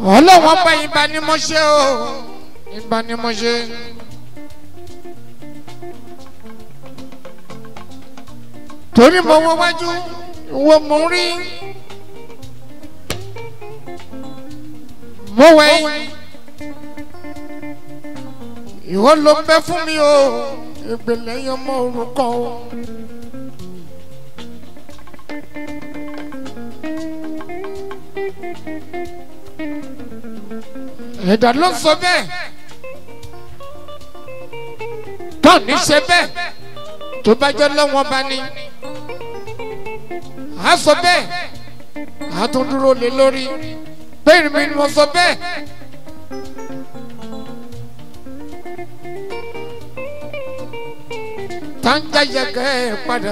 ọlọ́wọ́n bá ìbá ni mo ṣe o ìbá ni mo ṣe. torí mo wọ wájú wo mo rí mo wẹ̀yìn ìwọ ló ń bẹ fún mi o ìpìlẹ̀ yẹn mọ orúkọ o. ẹ̀dá ló ń sọ bẹ́ẹ̀ tó ní ṣe bẹ́ẹ̀ tó bá jẹ́ lọ́wọ́ bá ní a sọ bẹ́ẹ̀ a tún dúró lé lórí bẹ́ẹ̀ mi ni mo sọ bẹ́ẹ̀. tanja yẹgẹ padà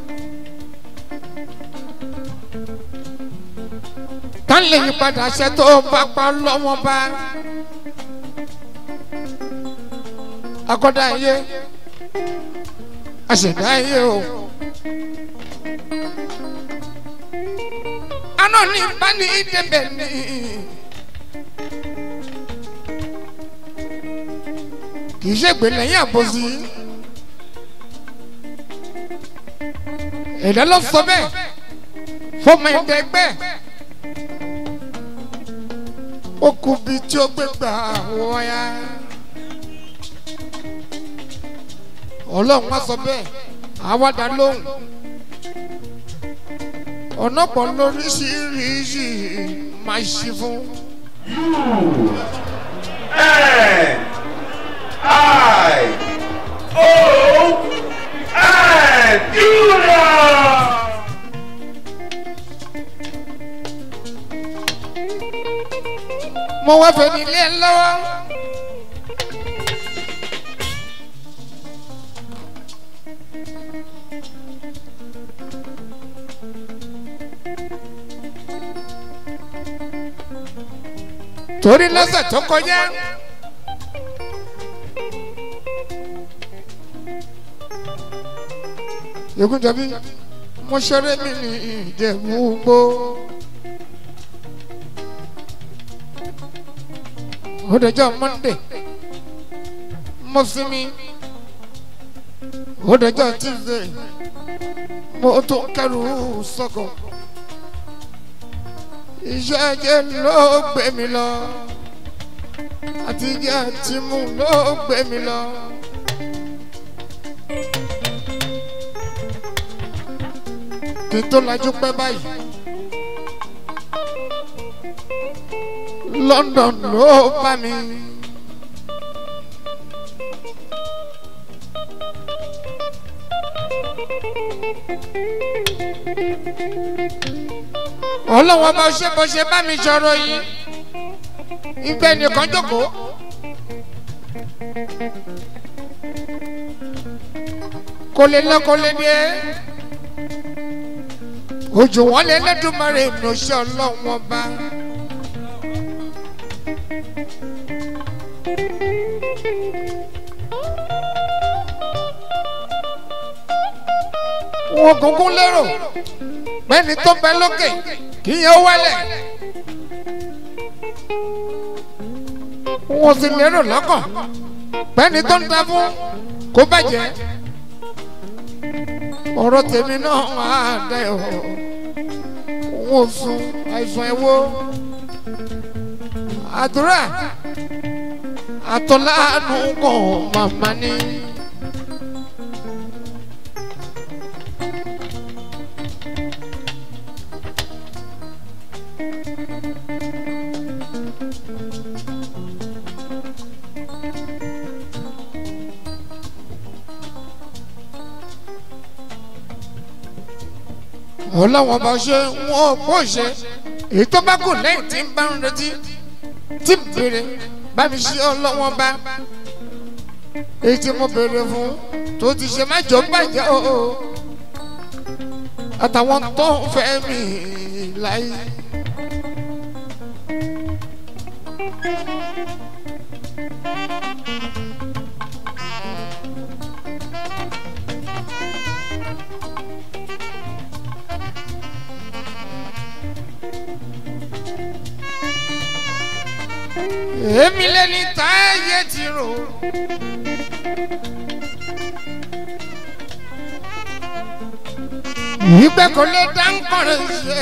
tán lè yí padà ṣe tó bá pa lọ́wọ́ bá akọ́dá yé àṣẹ̀dá yé o. aná ní bá ní débẹ̀ ní. kì í ṣègbè lẹ́yìn àbòsí. ẹ̀dá ló sọ bẹ́ẹ̀ fọmọ ẹ̀dẹ́gbẹ́ ó kú bí tí ó gbé gbà wọ́ya ọlọ́run wá sọ bẹ́ẹ̀ àwàdà lóhùn ọ̀nà pọ̀ lóríṣiríṣi máa ṣe fún. I O and Judah. mo wá fẹ́ nílé lọ́wọ́. torí lọ́sẹ̀ tó kọjá. Ègúnjọbí mo ṣeré mi ní Ìjẹ̀bú gbó. ó dọjọ́ Monday mo sinmi ó dọjọ́ Tuesday mo tún kẹrù sọ́kọ̀ iṣẹ́ ajé ló gbé mi lọ àtijọ́ àti mú ló gbé mi lọ. kí n tó lajú pẹ́ báyìí. London ló bá mi. ọlọ́wọ́ bá ṣe bó ṣe bá mi sọ̀rọ̀ yìí ìgbẹ́ nìkan jókòó. kò lè lọ kò lè dé ojú wọn lé lẹ́dùnmọ́rẹ́ ìmọ̀ọ́ṣẹ́ ọlọ́wọ́ bá. wọn kúkú lérò pẹ́ni tó bẹ lókè kì í yẹn wálẹ̀. wọn sì lérò lọ́kàn pẹ́ni tó ń ta fún kó bàjẹ́. ọ̀rọ̀ tèmi náà máa dẹ̀ ọ́ wọn ò sun àìsàn ẹ̀wọ́ àdúrà àtọ́láàánú kàn màmá ni. ọlọ́wọ́n bá ṣe wọ́n bó ṣe èyí tó bá kù lẹ́yìn tí ń bá ń retí tí ń béèrè bá mi ṣe ọlọ́wọ́n bá èyí tí mo béèrè fún tó ti ṣe má jọ bàjẹ́ o àtàwọn tó ń fẹ́ mi láyé. èmi lẹni táyé ti rò. ìgbẹ́ kò lè dá nkọ́rẹ́ ṣe.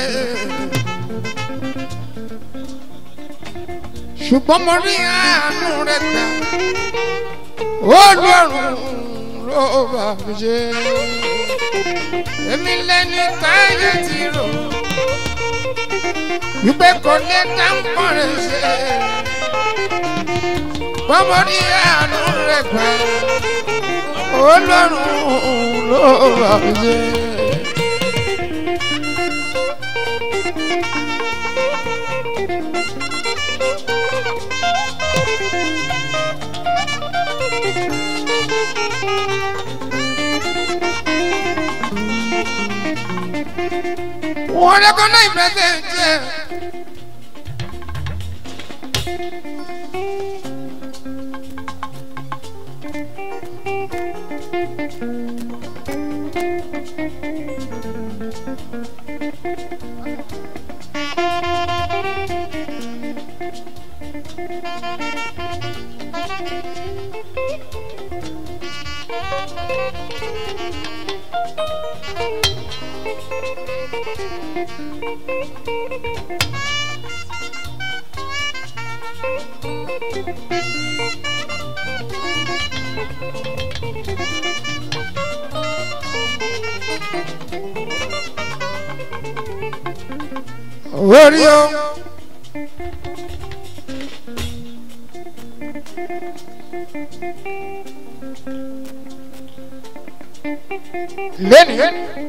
ṣùgbọ́n mo rí àánú rẹ̀ gbà olórun ló bá mi ṣe. èmi lẹni táyé ti rò. ìgbẹ́ kò lè dá nkọ́rẹ́ ṣe. ṣùgbọ́n mo rí àánú rẹ̀ gbà olórun ló bá mi ṣe. wọ́n recognize present yẹ. orí o. lẹ́nu.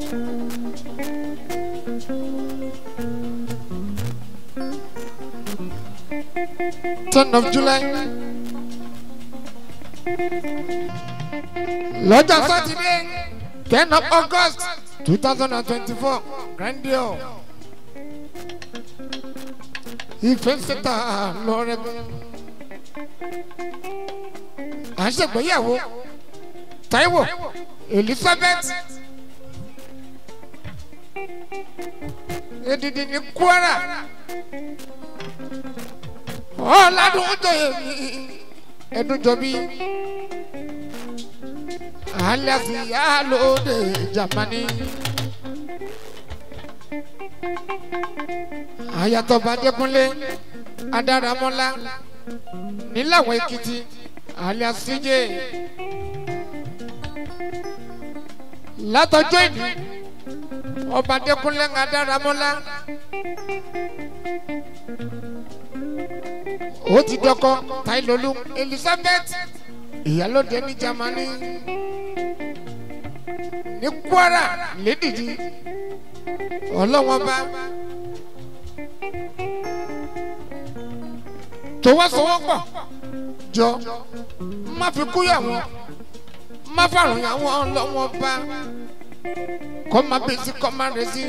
ten of july. lọ́jọ́ sátidé ten of august two thousand and twenty-four grandiose ìfẹ́ sẹ́ta lọ́rẹ́ bẹ́ẹ̀. à ń ṣègbéyàwó taiwo elizabeth edidi ní kwara ọ̀làdùn jọyè mi ẹdúnjọbí alias yálòdè jamani. ayatollah adékúnlé adáramọ́lá níláwọ̀ èkìtì alias cj látọjọ́ ìlú ọba adékúnlé adáramọ́lá ó ti dọkọ tailolu elizabeth ìyálóde ní jamani ní kwara lédìdí ọlọ́wọ́n bá. tọwọ́sowọ́pọ̀ jọ má fi kúyà wọn má fàrùn yà wọn lọ́wọ́ bá kọ́ má bẹ́sí kọ́ má rẹ́sí.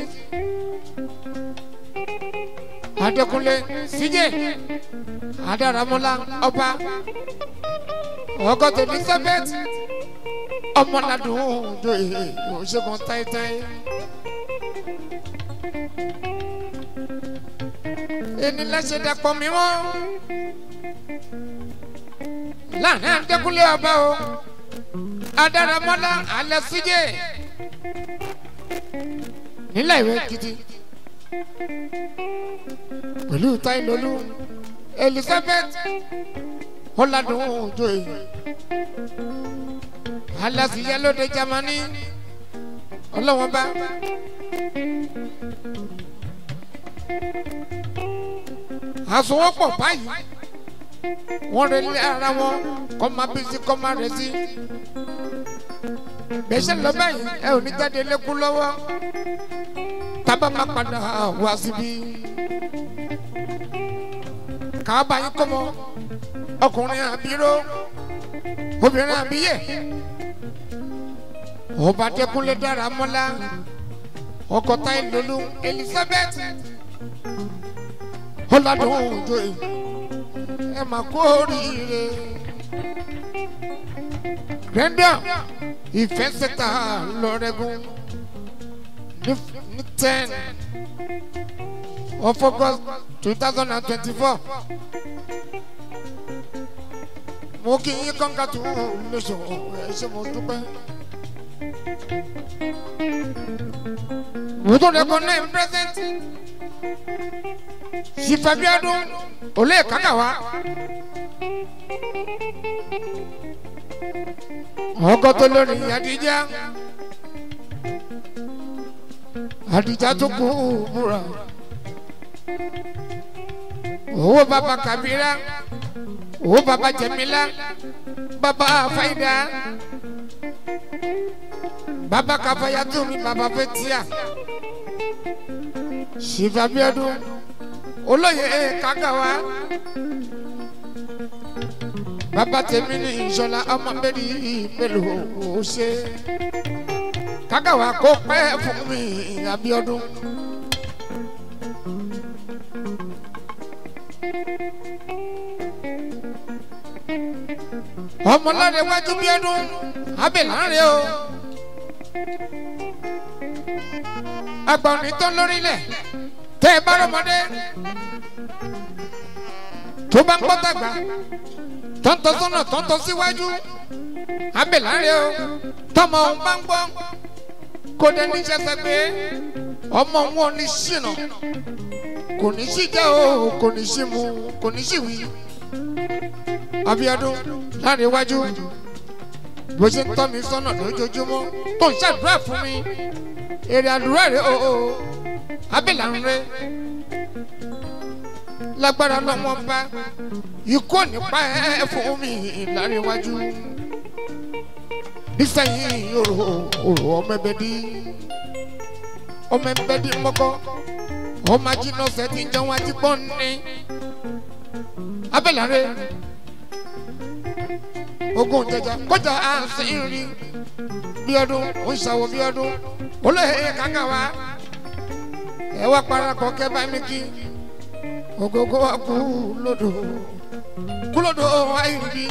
Adékúnlé síjẹ́ Adáramọ́lá ọba ọgọ́tò Elizabeth ọmọládùn òjò ìṣègùn táìtáì. ẹni lẹ́sẹ̀ dàpọ̀ mímọ́ láàrin Adékúnlé ọba o Adáramọ́lá alẹ́ síjẹ́ nílẹ̀ ìwé gidi pẹ̀lú táìlólú Elizabeth ọ̀làdùn òjò yìí alásìyẹ lóde Jámánì ọlọ́wọ́n bá. àsowọ́pọ̀ báyìí wọ́n rẹ lé ara wọn kọ́ máa bí sí kọ́ máa rẹ̀ sí. bẹ́sẹ̀ lọ báyìí ẹ ò ní jáde lẹ́kún lọ́wọ́ tábà máa padà wá síbí. káàbà yín kọ́ mọ́ ọkùnrin àbíró obìnrin àbíyè ọba Adékúnlé Dáramọ́lá ọkọ Táílolú Elizabeth ọlọ́dún òjò yìí ẹ mà kú oríire gbẹ̀ndà ìfẹsẹ̀ta lọ́rẹ́gùn ní ten of August two thousand and twenty-four mo kí yín kọ́ńkà tó lóṣù ẹ ṣe mo dúpẹ́. mo tún lẹ́kọ̀ọ́ náà ń pẹ́sẹ́ntì sifabiadun olè kàkà wa. ọkọ tó lórí adija adija tó kú múra owó baba kabira owó baba jẹmila baba fayida baba kafayatumi baba fetia sifabiadun olóye kagawa bàbá tèmi ní ìṣọlá ọmọ mẹ́rin mélòó ó ṣe kagawa kó pẹ́ fún mi abiodun. ọmọláde wájú bí ọdún abẹ́láńrẹ́ o agbọ̀nrín tán lórílẹ̀ tẹ́ ẹ bá rọmọdé tó bá ń gbọ́ tàgbà tọ́ntọ́ sọ́nà tọ́ntọ́ síwájú abẹ́láńrẹ́ o tọmọ òun bá ń gbọ́ kó dé níṣẹ́ sẹ pé ọmọ wọn ní ṣìnà kò ní sí jẹ́ o kò ní sí mu kò ní sí wí abiodun láàrin iwájú bó ṣe ń tọ́ mi sọ́nà lójoojúmọ́ tó ń ṣàdúrà fún mi èrè àdúrà rẹ o o abẹ́là ń rẹ lágbára lọ́wọ́ bá ikú nípa ẹ fún mi láàrin iwájú nísẹ̀yìn òrò òrò ọmọ ẹbẹ dí ọmọ ẹbẹ dí mọ́kọ́ ọmọ ajínọ́sẹ̀ tí ń jẹun àti pọ́n ní abẹ́là rẹ ogun jẹjẹ kọjá àṣírí bí ọdún ó ń ṣàwọ bí ọdún olóyè kàkà wa ẹ wá parapọ̀ kẹ́ bá mi kí ogogo wa kú lódò kú lódò ayélujára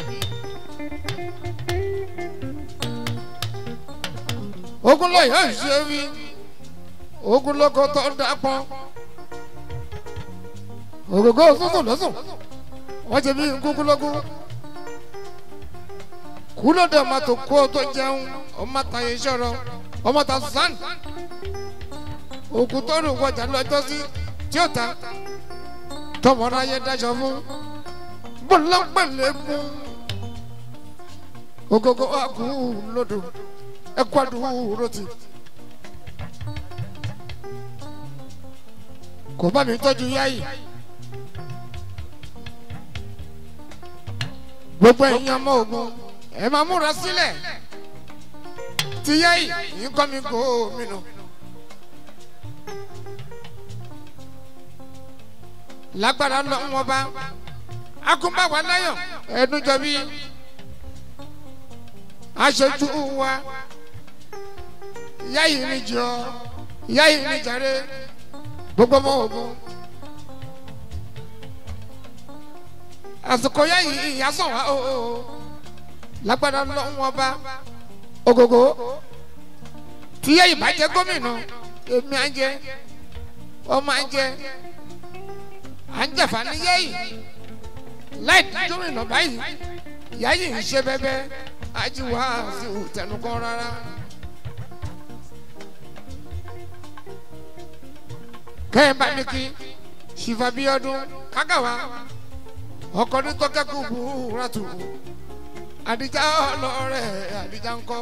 ogun lọ́yọ̀ ṣe wí ogun lọ́kọ̀ tó dàpọ̀ ogogo sọ́sùn lọ́sùn wọ́n ṣe bí kúkú lọ́gùn kúló dé ọmọ tó kó tó jẹun ọmọ ta yẹn sọ̀rọ̀ ọmọ ta sàn òkú tó rò wọjà lọ́jọ́ sí tí ó ta tọmọ náà dájọ fún bọlọpẹlẹ mú ogogo akú lódò ẹkọ àdúró ti kò bá mi tọ́jú yáyì. gbogbo ẹ̀yin ọmọ ogun ẹ máa múra sílẹ̀ ti yá yìí yìí kọ́ mi kó mi nù. lágbára lọ wọn bá akúnbáwa láyọ̀ ẹdúnjọ bí aṣojú wa yá yìí ní jọ yá yìí ní jàre gbogbo ọmọ ogun. àsìkò yá yìí ìyásàn wa o. Oh, oh lágbára lọ́wọ́ bá ogogo tíyẹ́ ìbàjẹ́ gómìnà èmi à ń jẹ ọmọ à ń jẹ à ń jẹ̀fà níyẹ́ yìí láì gómìnà báyìí ìyá yìí ń ṣe bẹ́bẹ́ ajíwá sí òtẹnukọ́ rárá. kẹ́hìn bá mi kí ṣìfàbíọ́dún kágàwá ọkọ̀ ní tọ́kẹ́kù búra tù àdìjà ọlọrẹ àdìjà ńkọ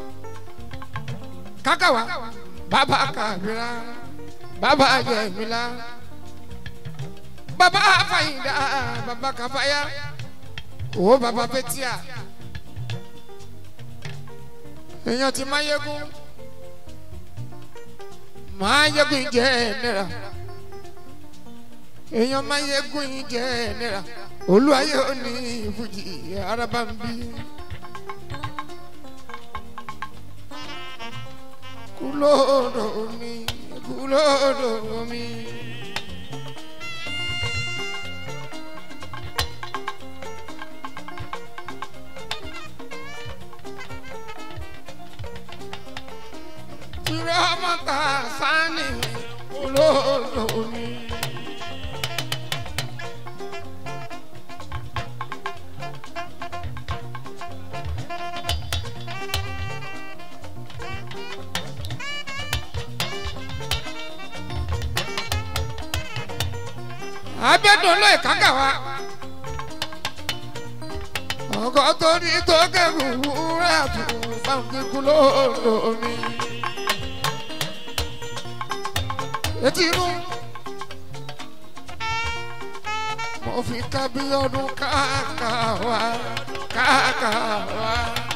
kákàwá bàbá kàbíra bàbá jẹmílá bàbá fàyìndà bàbá kàfáyà owó bàbá fẹtíà èèyàn ti máa yẹgún máa yẹgún jẹ náírà èèyàn máa yẹgún jẹ náírà olùwàyè òní ìfújì araba ń bí. kúlóòdò mi kúlóòdò mi. tiramata sani kúlóòdò mi. abẹ́dùn lóye kákà wa ọkọ tó ní tó kẹrù wúrà tó báńkì kú lómi. etí inú mo fi kábí ọdún káàkà wá káàkà wá.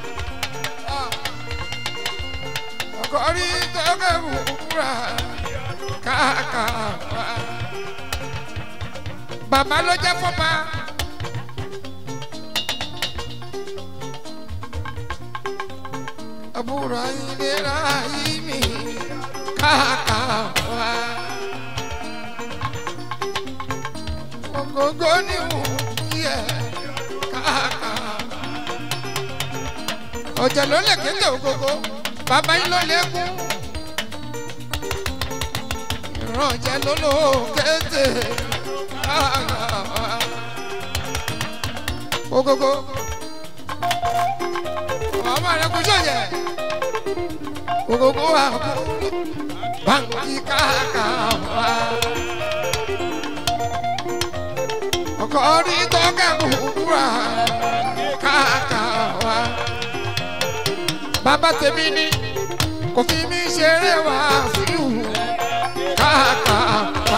ọkọ ní tó kẹrù wúrà káàkà wá. bàbá ló jẹ́ fọ́ba. àbúrò ìlera yìí mi káàkà wá. Ògógó ni wò yẹ káàkà wá. Ọ̀jẹ̀ ló lè kéde ògógó, bàbá yín ló lè kú. Ìrànjẹ́ ló lò kéde káàkà wá. Ògógó ọmọ rẹ kò sọyẹ gbogbo wa kú báńkì káàkà wá ọkọ rí tọ́ka kúkúrà káàkà wá bàbá tèmi ni kò fi mí ṣeré wá fíù káàkà wá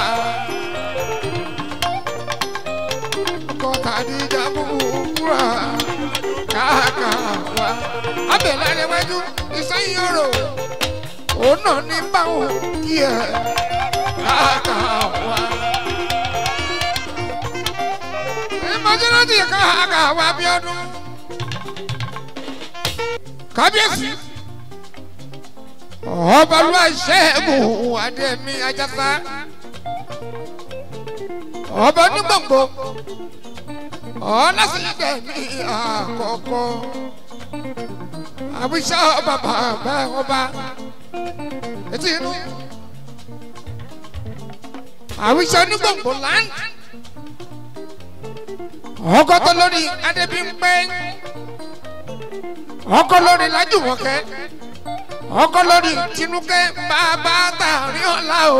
ọkọ tàbí dàbò kúkúrà káàkà wá. abẹ́lẹ́ níwájú ìsẹ́yìn ọ̀rọ̀ òun náà ní báwọn kí ẹ káàkà wá. ìmọ̀jọ́lọ́dì káàkà wá bí ọdún. kábíyèsí ọbalúwa ṣẹ́gun adémi ajásá ọba onígbòǹgbò ọlọ́sídẹ̀ ní àkọ́kọ́ àbíṣà bàbá bá ọba etí inú àbíṣà onígbòǹgbò land ọkọ tó lórí adébímpẹ́ ọkọ lórí lájúmọ̀kẹ́ ọkọ lórí tinúkẹ́ bàbá tààrí ọ̀la o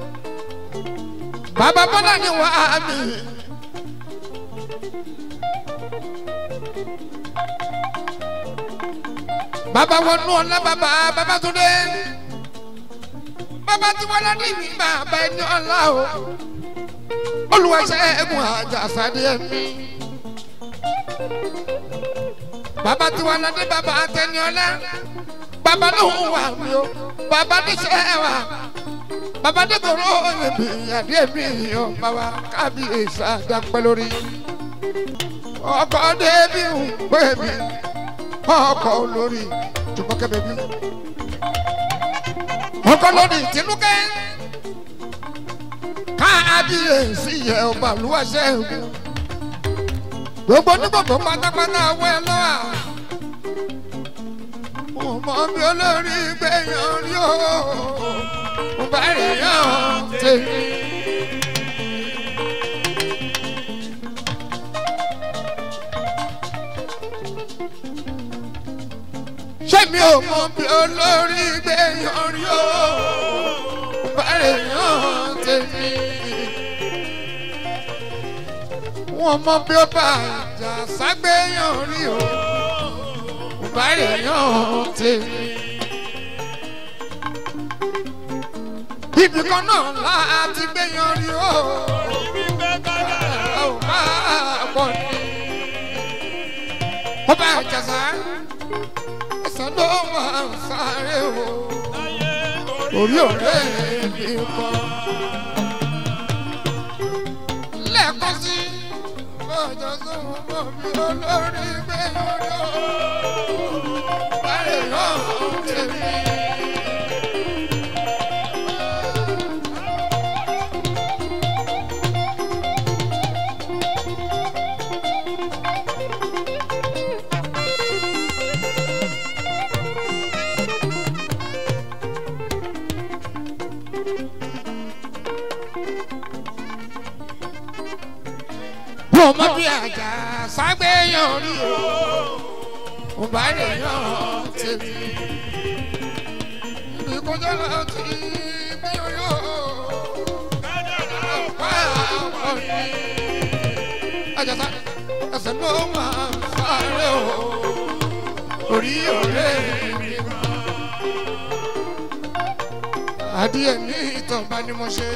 bàbá bọ́lá ni wàá mi. bàbá wọnú ọ̀la bàbá bàbá tó dé bàbá tí wọ́n lọ́dún mi bàbá ẹni ọ̀la o olùwàṣẹ ẹ̀gùn àjàsádé ẹ̀mí bàbá tí wọ́n lọ́dún bàbá àtẹni ọ̀la bàbá lóhùn wà mí o bàbá níṣẹ́ wà bàbá dẹ́kọ̀rọ̀ ẹ̀mí àdé ẹ̀mí ọ̀ bàbá kábíyèsí àdàpẹ́ lórí ọkọ̀ débi ń pè mí ọkọ olórí jùmọ̀kẹ́ bẹ̀bí. ọkọ lórí tinúkẹ́ káàbíyèsí yẹ ọba àlùwàṣẹ gbogbo onígbògbò pátápátá wọ ẹ lọ́wọ́ mo mọ bí olórí gbẹ̀yàn rí o mo bá rẹ̀ yàn tèmi. ṣé mi ò mọ bí olórí gbé yanrí o bàrẹ̀ yàn tèmi. wọ́n mọ bí ó bá àjà ságbé yanrí o bàrẹ̀ yàn tèmi. ibì kan náà láti gbé yanrí o ò máa pọ̀ ní. ó bá àjà sá ẹsẹ̀ ló máa ń sáré o orí ọ̀rẹ́ mi kọ́. lẹ́ẹ̀kan sí lọ́jọ́ tó ń bọ̀ mí olórí gbé yọ̀rọ̀ báyìí náà tèmi. mo mọ bí àjà ságbéyàn rí o mo bá lè yàn tèmi ibi kọjá láti gbéyàn yó pa àwọn ni. mo máa sáré o orí ọ̀rẹ́ mi kan. adìẹ ní ìtọ̀ba ni mo ṣe.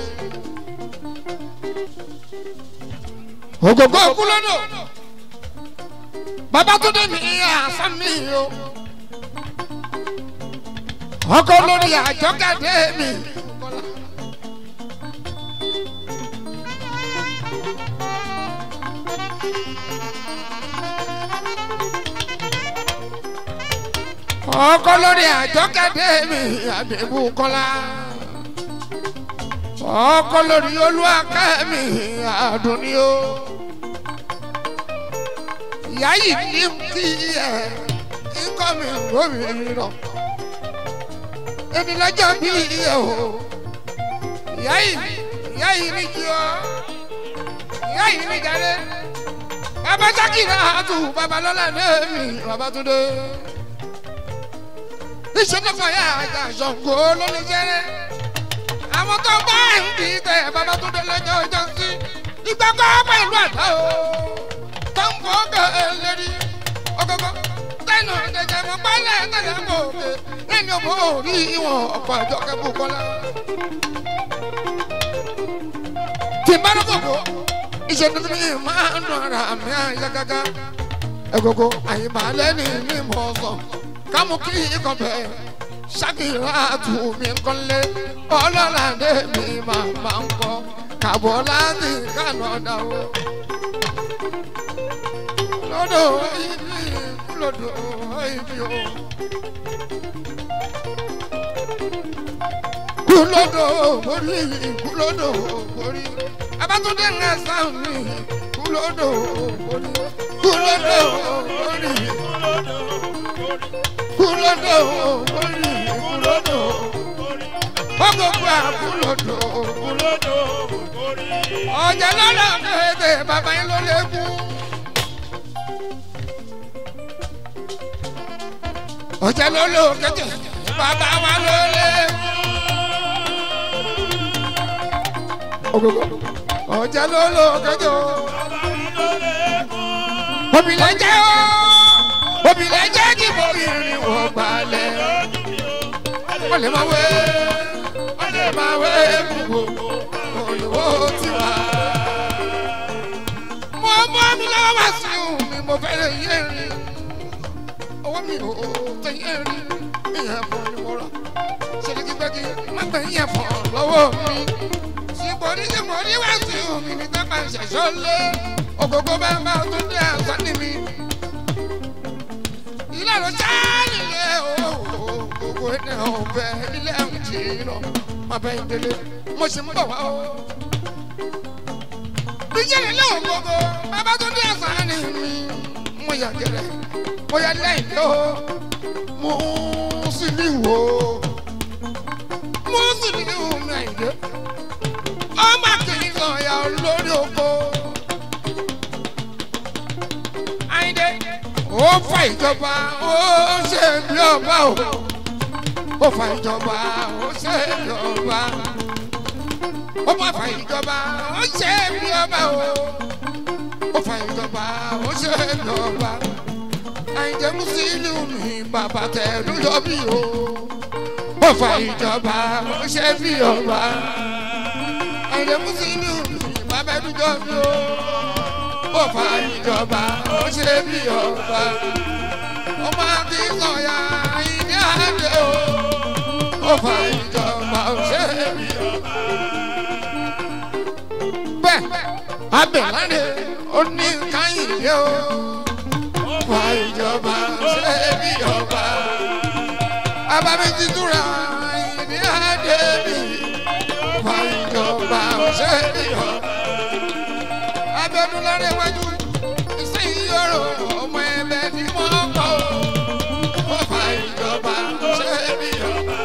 ògògó kúlódò babatunde mi àṣà mi o ọkọ lórí àjọkadé mi. ọkọ lórí àjọkadé mi àdébùkọlá ọkọ lórí olúwakẹ mi àdùnní o ìyá yìí ní kí ẹ ikọ́ mi gómìnà èmi lọ́jọ́ bí ẹ o ìyá yìí ìyá yìí ní kí ọ ìyá yìí ní jáde bàbá sákìrà àtù babalọ́lá lẹ́mí babatunde ìṣẹ́nìkan yà àjà ṣọ̀gbọ́ ló lè jẹ́rẹ́ àwọn tó bá ń bí tẹ babatunde lọ́jọ́ ọjọ́ sí ìgbàgbọ́ pẹ̀lú àdá o tó ń fọ́ gẹ̀ẹ́lẹ́rì ọgọgọ tẹnu ìdẹjẹ mọ pálẹ tẹlẹ mọ òkè ẹni ọmọ orí ìwọn ọ̀pọ̀ àjọ kẹfù kọlá. tí bá lọ́kọ̀kọ́ ìṣèlú mi máa ń dùn ara mi àyà gágá ẹ̀gọ́gọ́ àyìnbá lẹ́ni ní mọ̀ sàn kámú kí ikọ̀ bẹ̀ ṣàkìlá tù mí kọ́lé ọlọ́ládé mi máa máa ń kọ́ kàbọ̀ láti kánà dáwọ́ lọ́dọ̀ ibi lọ́dọ̀ ibi o. Kúlọ́dọ̀ orí kúlọ́dọ̀ orí. Abátúndé ń ẹ̀sán mi kúlọ́dọ̀ orí. Kúlọ́dọ̀ orí. Kúlọ́dọ̀ orí kúlọ́dọ̀. Ọgọ́gbọ́ àkúlọ́dọ̀ ọjà lọ́dọ̀ kéde bàbá yín ló lé kú. ọjà ló lò kéde bàbá wa ló lé kú. ọjà ló lò kéde obìnrin jẹ́ o obìnrin jẹ́ kí bóbìnrin wọ́n gbalẹ̀ wọ́n lè máa wé wọ́n lè máa wé gbogbo olùwò tiwa. mo mọ mi lọ́wọ́ wá sí òun mi mo fẹ́rẹ̀ yé rí owó mi ò tẹ yé rí ìyẹn fún ni mo rà ṣèlékígbẹ́kí má gbẹ yẹn fún lọ́wọ́ mi. sípòrí sípòrí wá sí òun mi ní tábà ṣẹ̀ṣọ́ lé ògógó bá bá tó dé àṣà ní mi. ilé ló já nílé o gbogbo ẹ̀ ọ̀bẹ ilé ẹ̀ ń jì lọ má bẹ́ẹ̀ délé mo sì ń bọ̀ wá o. bíjẹ́rì lóhùn gbogbo bàbá tó dé ẹ̀sán ni mi. mo yà gẹ̀rẹ̀ mo yà lẹ́yìn tó mo sì ní wò ó. mo sì ní wò mí àyè. ọmọ kìíní sàn ya lórí oko. àyìndé ó fa ìjọba ó ṣe bí ọba o. ó fa ìjọba ó ṣe bí ọba ó má fa ìjọba ó ṣe bí ọba o ó fa ìjọba ó ṣe bí ọba àìjẹ́ mùsùlùmí bàbá tẹ̀lú yọ bí o ó fa ìjọba ó ṣe bí ọba àìjẹ́ mùsùlùmí bàbá ẹ̀dújọ́ bí o ó fa ìjọba ó ṣe bí ọba ó má kí sọ̀yà ìdí àdé o ó fa ìjọba ó ṣe bí ọba bẹ́ẹ̀ abẹ́láde ó ní káyìndé o fa ìjọba ṣe bí ọba abamẹ́tí túra ìdí adé mi fa ìjọba ṣe bí ọba abẹ́dúnláre wájú ìsẹ́yìn yọrọ ọmọ ẹ̀bẹ̀ ni wọ́n kọ́ ó fa ìjọba ṣe bí ọba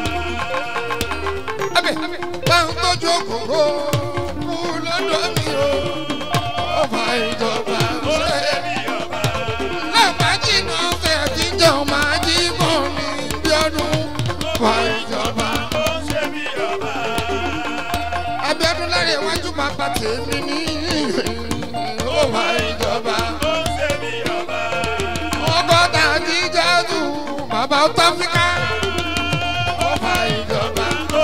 abẹ́ báwọn tọ́jú òkòkò lọ́dọ̀ mi o. Ọba ìjọba ṣe bí ọba. Lápájì náà fẹ́ àtijọ́ máa jí bọ̀ ní bí ọdún. Ọba ìjọba ṣe bí ọba. Abíọ́dún lára iwájú bàbá tèmi ní ọba ìjọba bàbá ọtọ áfíríkà ọba ìjọba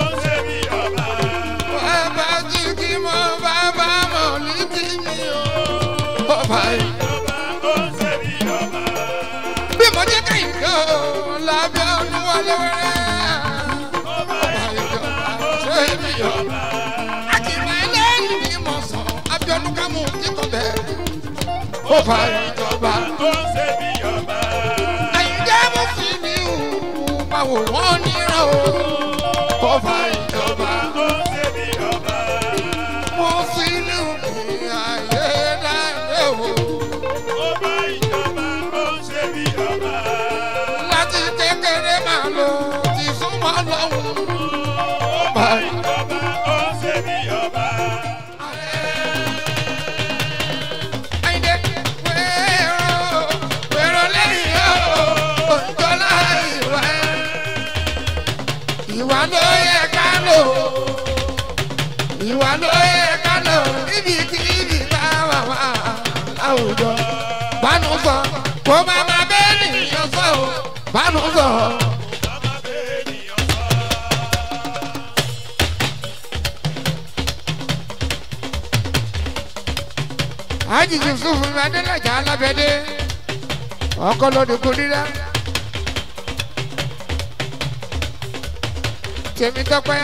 bàbá jíjí mọ bàbá mọ lídì mi o ọba ìjọba bí mo jẹ́ kẹ́yìn lọ lábẹ́ olúwọlé wẹ́rẹ́ ọba ìjọba ṣé mi ọba akìmọ̀ ẹlẹ́yìn ni mo sọ abiodun kámú kíkọ́ bẹ́ẹ̀ ọba ìjọba àyíjẹ́ mo fi mi hù máa wò wọ́n níran o ọba ìjọba mo fi ní òkè ayé láyé o láti kékeré máa lò ti súnmọ́ lọ́hùn ọba ìjọba. Àyìndé wẹ́rọ wẹ́rọ lẹ́yìn o òjò láì wá. Ìwà ló yẹ ká lò. Ìwà ló yẹ ká lò níbikíbi tá a wà wá láwùjọ. Bánú sọ kó má má bẹ́ẹ̀ nìyẹn sọ o. Bánú sọ. Hájì Yusuf Adélàjà Alábẹ́dé ọkọ lóde kò rírá. Tèmi tọ́pẹ́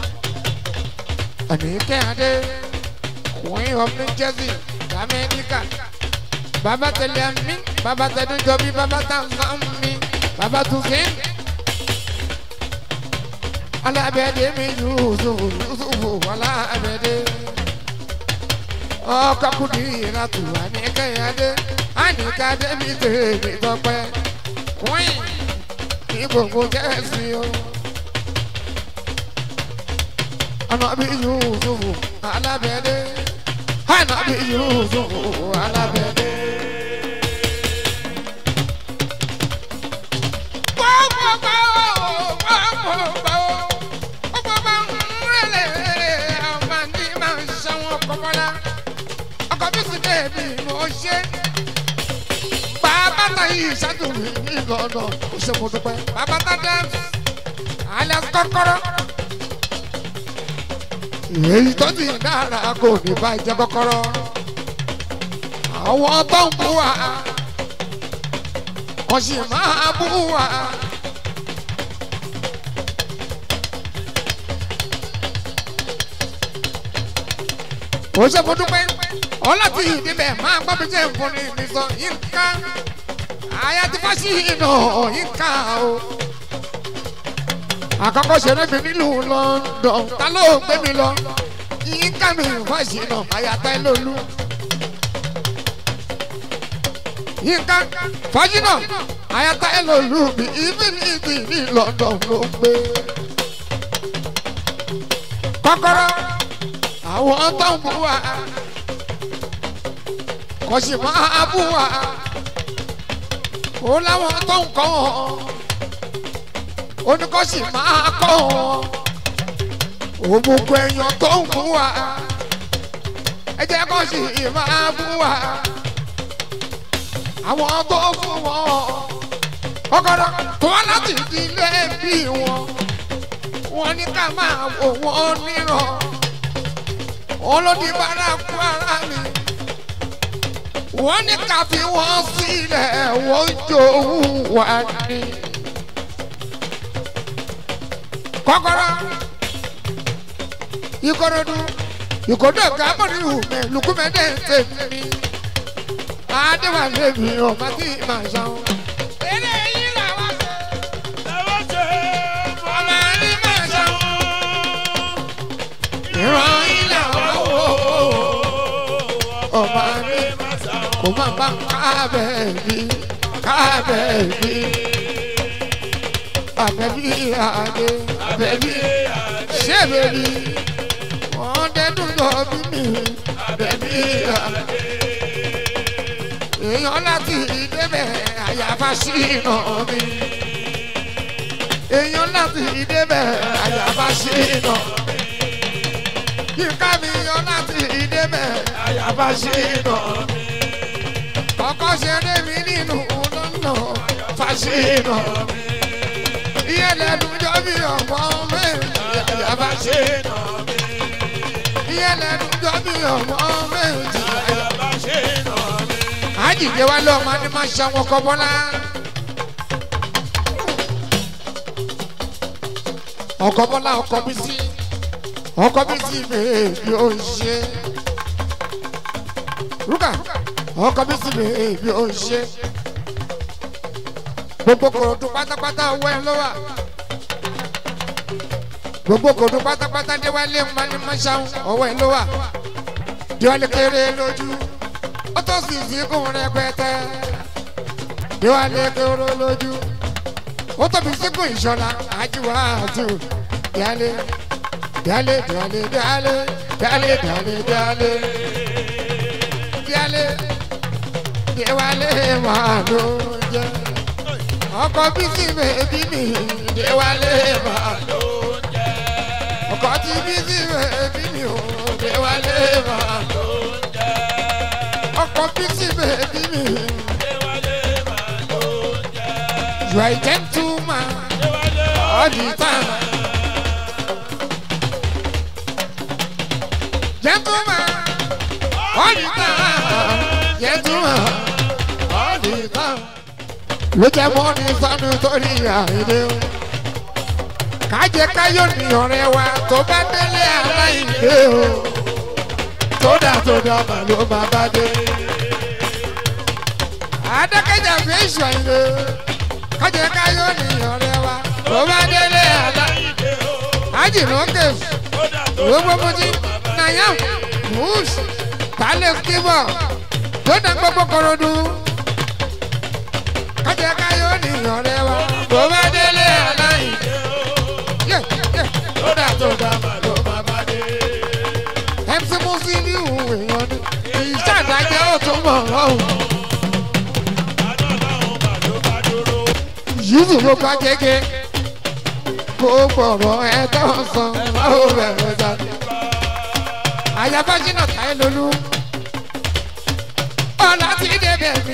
Àníkẹ́ Adé Queen of New Jersey Amẹ́ríkà. Bàbá tẹ̀lé mi, bàbá tẹ̀lé jọbí, bàbá tàǹsán mi, bàbá tùfín. Alábẹ́dé mi Yusuf Yusuf Alábẹ́dé ọkọ kùdì ìrìnàtò àníkẹyàdé àníkàdé mi tèmi tọpẹ queen ní gbogbo jẹ́sí o. Ànábì Yusufu alábẹ́dé Ànábì Yusufu alábẹ́dé. Gbọ́gbọ́gbọ́ gbọ́gbọ́gbọ́ ọgbọ́gbọ́ ń rẹ̀lẹ̀ àwọn àní máa ń ṣàwọn kọ́kọ́lá ọkọ bí sì bẹ́ẹ̀bì mo ṣe. bàbá ta yìí ṣàtúnmí ní lọ́nà ó ṣe mo dúpẹ́. bàbá ta dẹ́ alias kọ́kọ́rọ́. èyí tó ti dára kò ní bá jẹ́ kọ́kọ́rọ́. àwọn tó ń bú wa wọ́n sì máa bú wa. ó ṣe mo dúpẹ́ ọlọ́tí ìdíbẹ̀ máa gbọ́ mi jẹ́ nfọ̀nì mi sọ yínká àyà ti fọ́ sí iná yínká o. àkọ́kọ́ ṣeré mi nílùú London ta ló gbé mi lọ yínká mi fọ́ sí iná àyà tá lólu. yínká fọ́jínà àyà tá lólu mi ibi ní ibi ní London ló gbé. kọ́kọ́rọ́ àwọn tó ń bú wa kò sì máa bú wa ó láwọn tó ń kọ́ wọn ó ní kò sì máa kọ́ wọn ó gbogbo èèyàn tó ń bú wa ẹ jẹ́ kó sì máa bú wa àwọn tó fún wọn ọgọdọ tó wá láti ìdílé bí wọn wọn ní ká máa wò wọn níràn olódì bára kú ara mi wọ́n ní ká fi wọ́n sílẹ̀ wọ́n jòwú wá ní. kọ́kọ́rọ́ ìkòròdú ìkòdó kámọ́rìhù mi lukumẹ́dẹ́ tèmi adéwálé mi ọ̀ma tí màá ṣan. eré yìí làwọn ṣe ọmọ ní màá ṣan. ìran yìí làwọn wò ọmọ ní kò má bá kábẹ́ẹ̀bí kábẹ́ẹ̀bí àbẹ̀bí adé àbẹ̀bí ṣẹ́bẹ̀bí wọ́n dẹ́dùn lọ bí mi àbẹ̀bí adé èèyàn láti débẹ̀ àyàfà sí iná mi èèyàn láti débẹ̀ àyàfà sí iná mi kíkà mi yan láti débẹ̀ àyàfà sí iná mi kọ́kọ́ ṣeré mi nínú lọ́nà fàṣínà mi ìyẹlẹnu jọ bí ọmọ méjì àyàbá ṣe nà mí. ìyẹlẹnu jọ bí ọmọ méjì àyàbá ṣe nà mí. àjìjẹ wa lọ ọmọ ni máa ṣe àwọn ọkọ bọ́lá. ọkọ bọ́lá ọkọ bí sí ọkọ bí sí bèbí ó ṣe. rúkà ọkọ bí sí bèbí ó ṣe gbogbo kòròdú pátápátá owó ẹ ló wà gbogbo kòròdú pátápátá déwálé mọ́ṣáún owó ẹ ló wà déwálé kéré lójú ó tó sì sí kún rẹpẹtẹ déwálé kéré lójú ó tóbi síkùn ìṣọlá àjùwà àti déwálé déwálé déwálé déwálé déwálé déwálé déwálé déwálé déwálé máa ló jẹ ọkọ bísí bèbí mi déwálé máa ló jẹ ọkọ tí bísí bèbí mi ò déwálé máa ló jẹ ọkọ bísí bèbí mi déwálé máa ló jẹ you are a gentleman all the time gentleman all the time gentleman all the time ló jẹ́ mọ́ ní sánú torí àìdè o. kájẹ káyọ̀ ní ọ̀rẹ́ wa tó bá délé aláìdè o. tódà tódà mà ló máa bá dé. àdékẹ́jà fi èso àìdè o. kájẹ káyọ̀ ní ọ̀rẹ́ wa tó bá délé aláìdè o. ajínlókè gbogbo mutí nayam mus tálẹ̀ kíbọ̀ tó dá gbogbo kọ̀rọ̀dún kájẹ káyọ̀ nìyàn rẹ wa bó bá délé aláìn. tódà tódà mà ló má bá dé. mc musi ní ìhùn èèyàn ni ìṣàdájẹ́ ó tún mọ̀ ọ́hùn. yìí ló bá gẹ́gẹ́ kó gbọ̀rọ̀ ẹ tó ń san báwo bẹ̀rẹ̀ jáde. àyàbá jìnnà táyé lolú ọ̀la ti débẹ̀ mi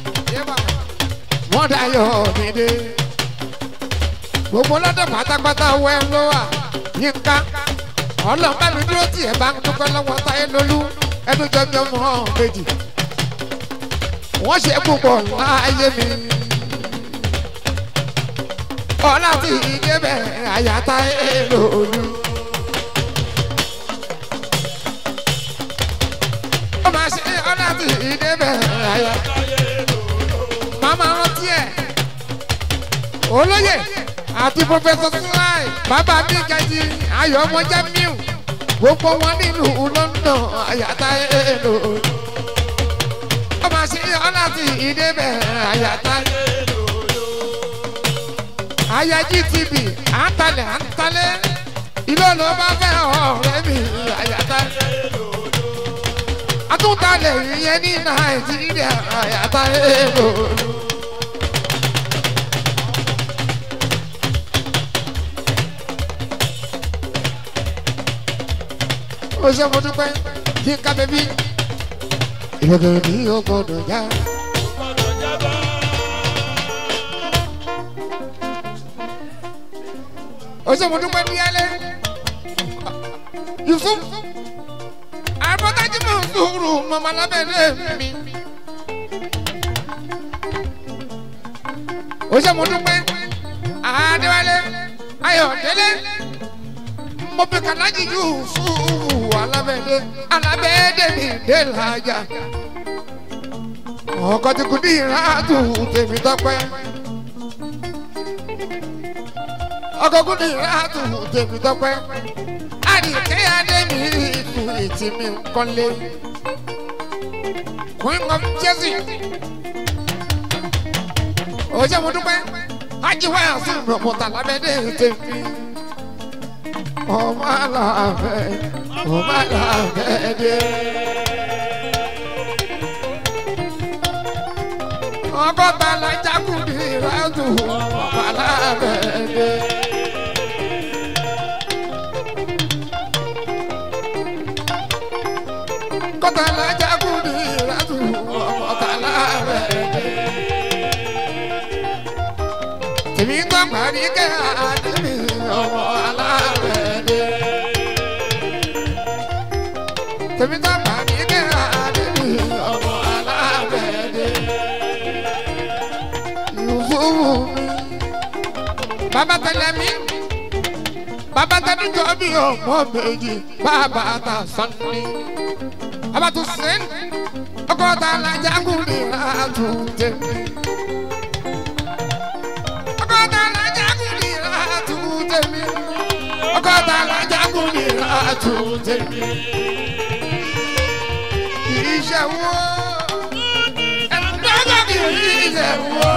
wọ́n dayọ̀ nídé. gbogbo lọ́dọ̀ pátápátá wẹ́ ló wà yínká ọlọ́mọ mi dúró tí ẹ̀ bá ń dúpẹ́ lọ́wọ́ táyé lólú ẹnu jọjọ mọ́ méjì. wọ́n ṣe púpọ̀ láàyè mi. ọlá ti débẹ̀ àyà táyé lólú. ó máa ṣe ọlá ti débẹ̀ àyà màmá rántí ẹ̀ olóyè àti pọfẹsọ síláì bàbá mi gàdí ayọ̀ ọmọ jamiu gbogbo wọn nílùú london àyàtà èlò ọmọ àṣírí ọláti ìdébẹ̀ àyàtà èlò àyà gtv àǹtalẹ̀ àǹtalẹ̀ ìlú ló bá fẹ́ ọ̀rẹ́ mi àyàtà èlò àtúntàlẹ̀ ìyẹn ní nàìjíríà àyàtà èlò. ó ṣe mo dúpẹ́ kí n ká bẹ́bí. ìrọ̀gẹ̀rẹ̀ ní o gbọ́dọ̀ já. ó ṣe mo dúpẹ́ ní alẹ́. yusuf àbọ̀tájú mọ̀ ń sùúrù mọ̀mọ́ lábẹ́lẹ́ mi. ó ṣe mo dúpẹ́ àdéwálé ayọ̀délé mo pe kàlájì yusufu alábẹ́dẹ́ alábẹ́dẹ́ mi dé làjà. ọkọ̀ tí kò ní ìràtù tèmi tọ́pẹ́. ọkọ̀ kò ní ìràtù tèmi tọ́pẹ́. àdìkẹ́ adé mi ìtù ìtì mi kọ́lé. queen of jersey. ó jẹ́ mo dúpẹ́ ajiwáyà sí ìrọ̀mọ̀tà lábẹ́dẹ́ tèmi ọmọ aláfẹ́ ọmọ aláfẹ́ dé. ọgọ́ta lajagun ní ìrántù ọmọ aláfẹ́ dé. kọ́ta lajagun ní ìrántù ọmọ aláfẹ́ dé. èmi gbọ́ parí kẹ́ àdébí ọmọ alábẹ́dẹ́. tèmi tó parí kẹ́ àdébí ọmọ alábẹ́dẹ́. Yusufu mi bàbá tẹlẹ mi bàbá tẹni jọ bí ọmọ méjì bàbá ta sanni bàbá tó sẹ́ni ọkọ ta la jagun ní àtúntẹ̀ mi. ọkọ ta la jagun ní àtúntẹ̀ mi. ọkọ ta la jagun ní àtúntẹ̀ mi. iṣẹ́ wo ẹ̀rọ gbọ́dọ̀ kì í iṣẹ́ wo.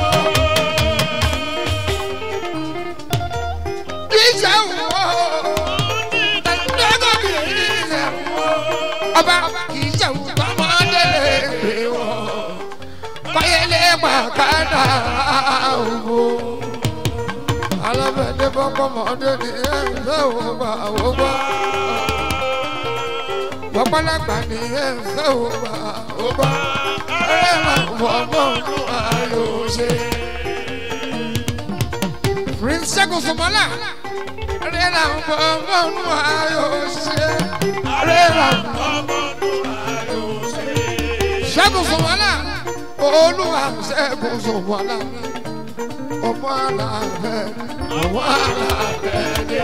iṣẹ́ wo ẹ̀rọ gbọ́dọ̀ kì í iṣẹ́ wo. ọba kì í ṣe wo ọmọdé lè pè wọ́n kọ́yẹ́lé pàkádà òwò. alábẹ́lẹ́ fọ́kọ́mọdé ní ẹ̀ńsẹ̀ òwò àwògbà. Bọ́pọ́lágbà ní ẹ̀ńsẹ̀ òwò àwògbà. ẹ̀rọ fọ́mọ́nù ayò ṣe. Prince Ṣẹ́gun Sọmọ́lá. Rẹ́rà fọ́mọ́nù ayò ṣe. Rẹ́rà ṣẹ́gun sọ̀wọ́lá olúwa ṣẹ́gun sọ̀wọ́lá ọmọ àlàfẹ́ ọmọ àlàfẹ́ dé.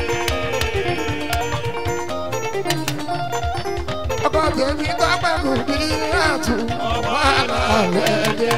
ọkọ tèmi tọ́pẹ́ kò ní àtú ọmọ àlàfẹ́ dé.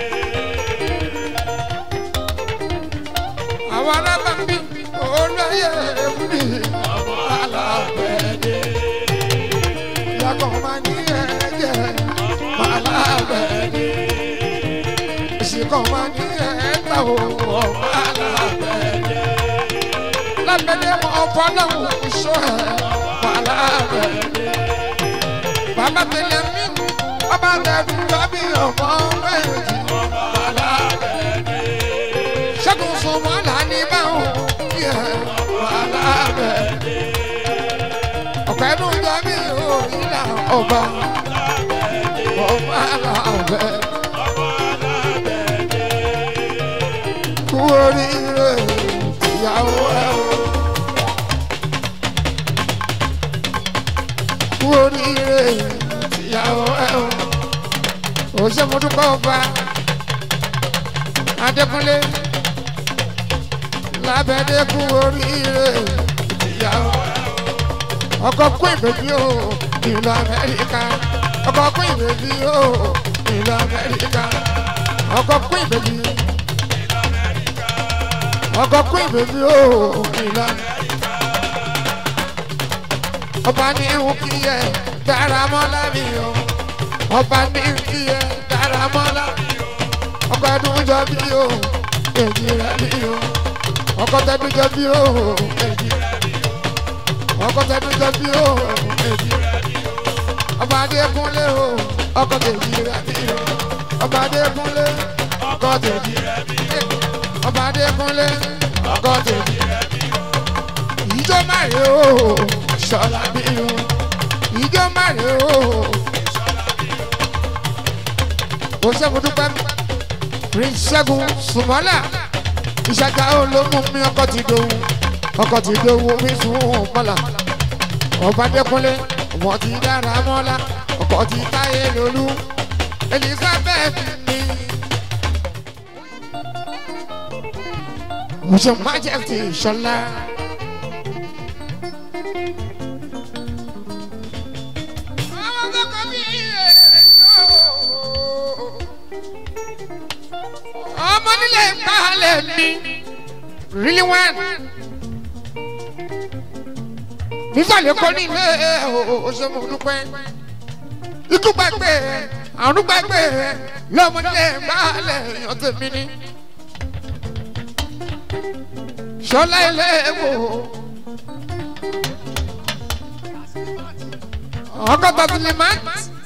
àwọn alábàámi olóyè fún mi ọmọ àlàfẹ́ dé. yàgò máa ní ẹ̀jẹ̀ malabẹ́ni ìsìnkàn máa ní ẹ̀ẹ́ta òwò malabẹ́ni lábẹ́ni mọ fọlọ́hún sọ ẹ̀ malabẹ́ni bàbá tẹlẹ mí bàbá tẹ̀dú lọ́bí ọmọ méjì malabẹ́ni ṣẹ́gun sọmọ́lá ní báwọn yẹ malabẹ́ni ọ̀pẹ́ ló ń jọ mí òyìnbá ọba ọmọ alábẹ́. Kú oríire ìyàwó ẹ̀ o. Kú oríire ìyàwó ẹ̀ o. Òṣèmọdúpọ̀ ọba Adékúnlé lábẹ́dẹ́ kú oríire ìyàwó ẹ̀ o. Ọkọ̀ kú ìbèbí o ìlú Amẹ́ríkà ọkọ̀ kún ìbèbí o ìlú amẹ́ríkà ọkọ̀ kún ìbèbí ọkọ̀ kún ìbèbí o ìlú amẹ́ríkà ọba ní ìhù kí yẹ dára mọ́lá mi o ọba ní ìhù kí yẹ dára mọ́lá mi o ọkọ̀ ẹdun jọ bí o èjì rẹ bí o ọkọ̀ tẹdun jọ bí o èjì rẹ bí o ọkọ̀ tẹdun jọ bí o èjì rẹ bí o ọba adékúnlé o ọkọ tèjì rẹ bí o ọba adékúnlé ọkọ tèjì rẹ bí o ọba adékúnlé ọkọ tèjì rẹ bí o ìjọ márè o ṣọlá bí o ìjọ márè o ṣọlá bí o. o ṣẹ́gun dúpẹ́ prince ṣẹ́gun sùmọ́lá ìṣàjà olómú mi ọkọ ti dohun ọkọ ti dohun mi sùn mọ́lá ọba adékúnlé ọmọ ti dára mọ́lá ọkọ ti táyé lólú elizabeth ni. Musa majesty ṣọlá. ọmọ nílé ìpàlẹ̀ mi really one nísàlẹ̀ kọ́ ní ilé òṣèlú dúpẹ́ ikú gbàgbé àrùn gbàgbé lọ́mọdé gbàlẹ̀ èèyàn tèmi ní. sọlá ilé wò ọkọ̀ tàbílì máa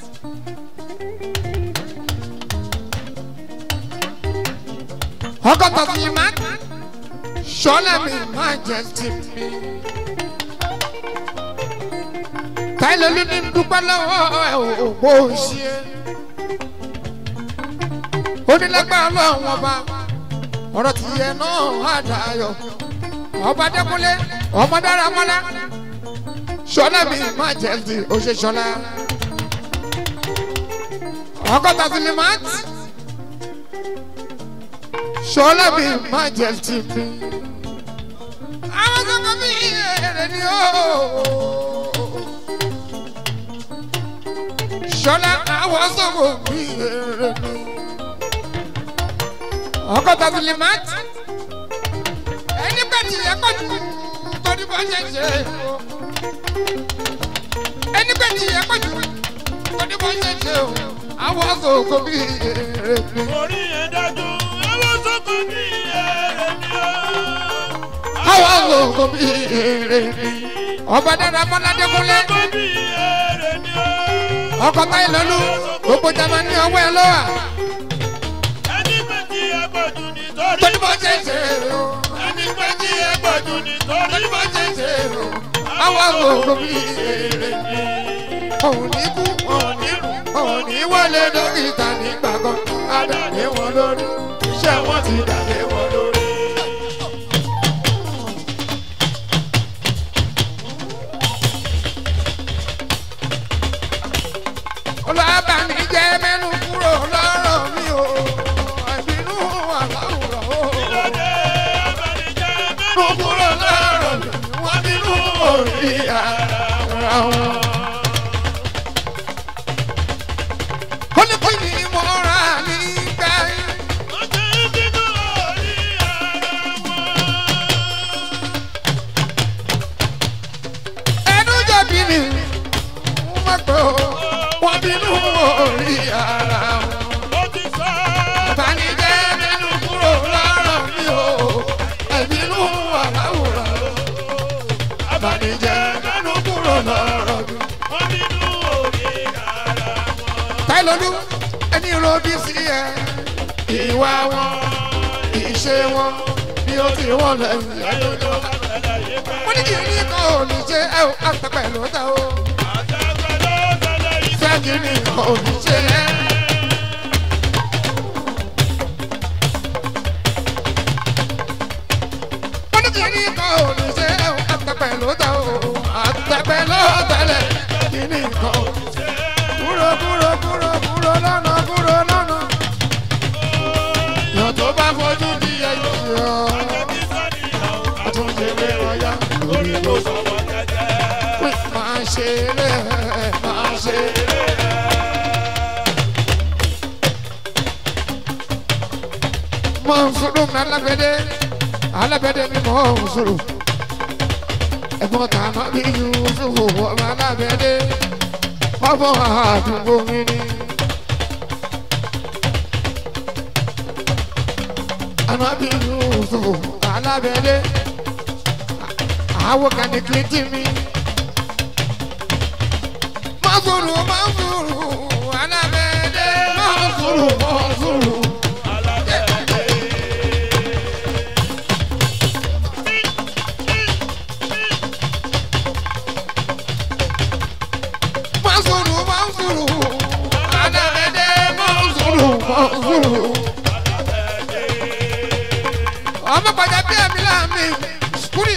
ọkọ̀ tàbílì máa sọlá mi máa jẹ tèmi. táyìlẹ̀ ló ní dúpẹ́ lọ́wọ́ ẹ̀ ò bó ṣe. onílẹ̀gbẹ́ ọlọ́run ọba ọ̀rọ̀ ti yẹ náà àdáyọ̀ ọba dẹ́kunlé ọmọ dára mọ́lá ṣọlá mi má jẹ́ ti ó ṣe ṣọlá ọgọ́ta filimat ṣọlá mi má jẹ́ ti mi àwọn kankan mi èrè ni ó ṣọlá àwọn sọ̀rọ̀ mi èrè ni ọgọ́ta filimat ẹni pẹ́ ti yẹ kọ́ ju torí bọ́ ṣe ṣe o ẹni pẹ́ ti yẹ kọ́ ju torí bọ́ ṣe ṣe o àwọn sọ̀rọ̀ mi èrè ni. orí yẹn dájú ẹwọ́n sọ́kọ̀ ní èrè ni ó. àwọn sọ̀rọ̀ mi èrè ni. ọba dára mọ́ládé kúnlẹ̀ sọ́kọ̀ ní èrè ni ó. ọkọ̀ táyì lọ́lú gbogbo jama ní ọwọ́ ẹ lọ́wọ́ ẹni pẹ́ tí ẹ gbọ́dún nítorí. torí bọ́ ṣe ṣe o ẹni pẹ́ tí ẹ gbọ́dún nítorí. torí bọ́ ṣe ṣe o àwọn sọ̀rọ̀ mi èrè ni. òun ní kú òun ní rù òun ní wọlé dókítà nígbà kan àdàlẹ́ wọn lórí iṣẹ́ wọn ti dàlẹ́ wọn lórí. olùbámi jẹ́ mẹ́nu kúrò lọ́rọ̀ mi o àìbínú àláwùrọ̀ o. lóde abẹ́nijẹ́ mẹ́nu kúrò lọ́rọ̀ mi wọ́n bínú orí ara wọn. ó ní kí ni mo rà nígbà yìí. ọjọ́ ìbínú orí ara wọn. ẹnu jẹ̀bi ni wọ́n pẹ́ o wọ́n bínú orí ara wọn. ó ti sọ. Ìbànújẹ́ mẹ́nu kúrò lọ́rọ̀ mi o, ẹ̀bínú àláwùrọ̀ o. Ìbànújẹ́ mẹ́nu kúrò lọ́rọ̀ mi. wọ́n bínú orí ara wọn. Táìlọ́lú ẹni ròbí sí ẹ. Ìwà wọn, ìṣe wọn, bí ó ti wọ́n lẹ́yìn ẹ̀dọ́dọ́. àtàlàyé pẹ́. Wọ́n ní kí ní kan ò ní ṣe ẹ ò àtẹ̀pẹ̀ ló dá o. àtàgbà ló tẹ̀lé yìí. Fẹ́ kí ní kan ò ní ṣe ẹ. wọ́n ní kí ní kan ò ní ṣe ẹ ò àtẹ̀pẹ̀ ló dá o. Àtẹ̀pẹ̀ ló tẹ̀lé kí ní kan ò ní ṣe ẹ. Kúrò kúrò kúrò kúrò lọ́nà kúrò lọ́nà. Yàn tó bá fojú di ẹyọ. Àjẹbí sàníyàn. Àtúnṣe lé ọ̀yá lórí ló sọ. Sọ̀rọ̀ jẹ́jẹ́. pé máa ṣe eré máa ṣe eré. mo ń sọ̀rọ̀ mi alábẹ́dẹ́ alábẹ́dẹ́ mi mọ̀ ń sọ̀rọ̀ ẹ̀gbọ́n tàná bí yusufu ọmọ alábẹ́dẹ́ ọmọ àdúgbò mi ni. Anabi yusufu alábẹ́dẹ́ àwọn kan ní kìlìtì mi. Mọ́sùrù mọ́sùrù alábẹ́dẹ́ mọ́sùrù mọ́sùrù. Mọ́sùrù mọ́sùrù alábẹ́dẹ́ mọ́sùrù mọ́sùrù. Ọmọ pàjá bí ẹ̀mí láàmì skúrì.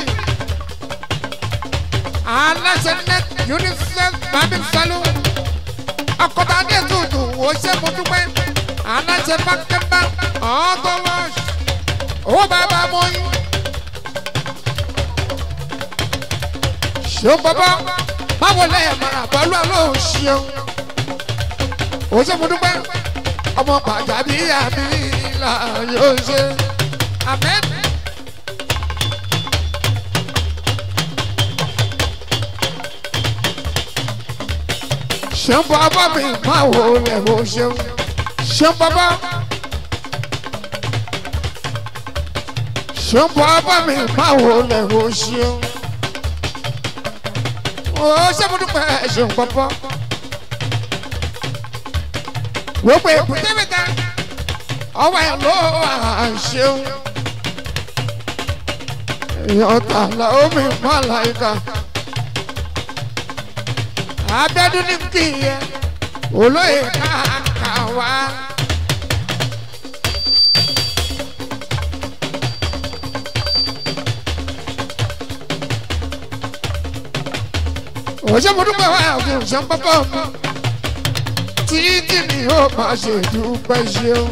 Aláṣẹ net UNICEF Bàbí Sálú. Akọ̀tà Adé Tùtù wò ṣe mo dúpẹ́. Aláṣẹ Bákẹ́bá ọ̀ọ́dọ́ wọ́ọ̀ṣ. Owó bàbá mọ́yìn. Ṣé bàbá báwo lẹ́yìn mara pẹ̀lú àlọ́ ṣeun? Wò ṣe mo dúpẹ́. Ọmọ pàjá bí àmì là yóò ṣe. Amen. ṣeun bàbá mi máa wò lẹ̀ wò ṣeun ṣeun bàbá ṣeun bàbá mi máa wò lẹ̀ wò ṣeun ó ṣe mo dúpẹ́ ṣeun bàbá wò pé èkúté mi ta ọwọ́ ẹ̀ ló à ṣeun èèyàn tààlà omi má láyìíká abẹ́dún ní kìíyẹ olóyè káàkà wá. òṣè mo dúpẹ́ wá fún ṣe ń pápá mi títí ni ó máa ṣe dúpẹ́ ṣeun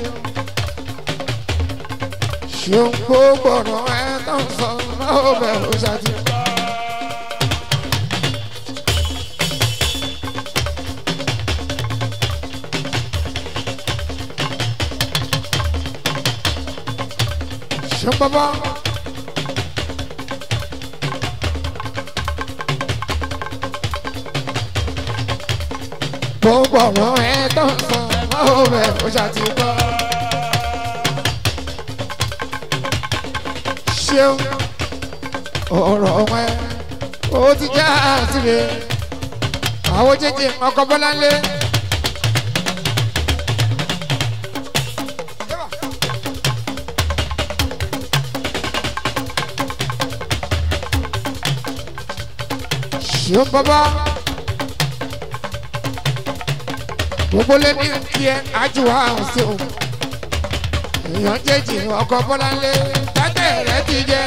ṣeun gbogbo ọ̀rọ̀ ẹ̀ tó ń sọ náà ó bẹ̀rù ṣáàtì. ṣeun pápá. gbogbo ọ̀rọ̀ ẹ̀ tó ń sọ náà ó bẹ̀rù ṣáàtì gbọ́. ṣeun ọ̀rọ̀ wọn ó ti já sílẹ̀ àwọn jẹjẹ ọkọ̀ bọ́láńlé. ṣeun bàbá gbogbo lé ní kí ẹ àjùwà sí o èèyàn jẹjẹ ọkọ̀ bọ́láńlé tẹ́tẹ́ rẹ ti jẹ́.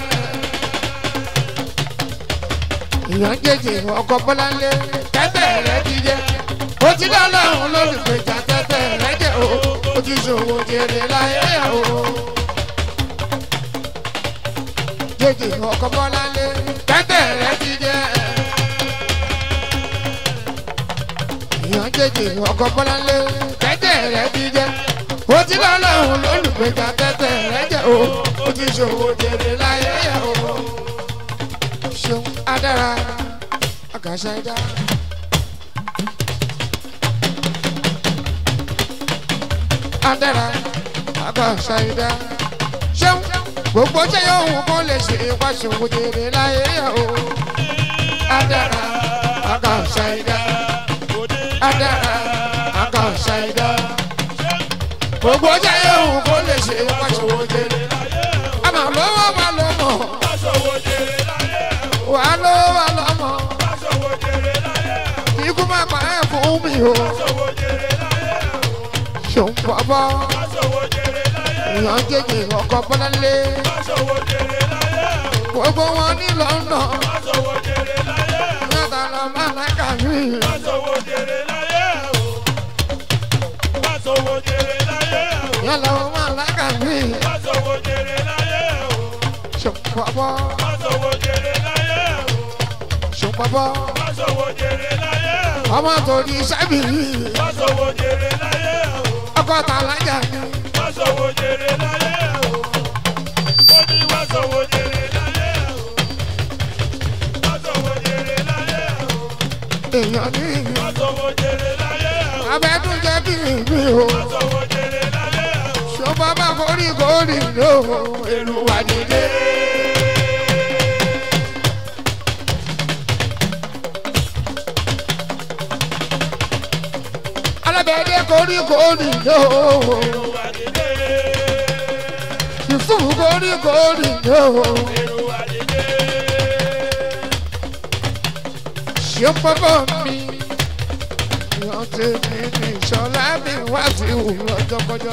èèyàn jẹjẹ ọkọ̀ bọ́láńlé tẹ́tẹ́ rẹ ti jẹ́. ó ti dá lọ́rùn lólùgbèjà tẹ́tẹ́ rẹ jẹ́ o ó ti ṣòwò jèrè láyé o. jẹjẹ ọkọ̀ bọ́láńlé tẹ́tẹ́ rẹ ti jẹ́. èèyàn jẹjẹ ọkọ̀ bọ́láńlé tẹ́tẹ́ rẹ ti jẹ́ ó ti lọ lọ́hùn lólùgbèjà tẹ́tẹ́ rẹ jẹ́ o ó ti ṣòwò jèrè láyé yẹ o. ṣeun adára àgàṣà ẹ̀dá. adára àgàṣà ẹ̀dá. ṣeun gbogbo ṣe yóò wù kó lè ṣe wá ṣòwò jèrè láyé yẹ o. adára àgàṣà ẹ̀dá. adára àgàṣà ẹ̀dá gbogbo jẹ́ yóò kó lè ṣe wáṣọwọ́ jẹrẹ. àmọ́ lówó wa ló mọ̀ wà lówó wa ló mọ̀ ikú má pa ẹ̀ fún mi o. ṣòun bàbá èèyàn jẹjẹ ọkọ̀ bọ́láńlé gbogbo wọn ní lọ́nà yàtọ̀ lọ má lákà mí. yàtọ̀ lọ má lákà mí. ṣòun bàbá ṣòun bàbá ọmọ tó di sábì ọkọ̀ tà lájà ni. èèyàn ní abẹ́dúnjẹ́ bí mi o ṣọba bá forí kórì ló èrò wà nílé. alábẹ́dẹ́ korí kórì ló ìfún korí kórì ló ṣé pọ́pọ́ mi rántí mi ní ìṣọ́lá mi wá sí òun ọjọ́kọjọ́.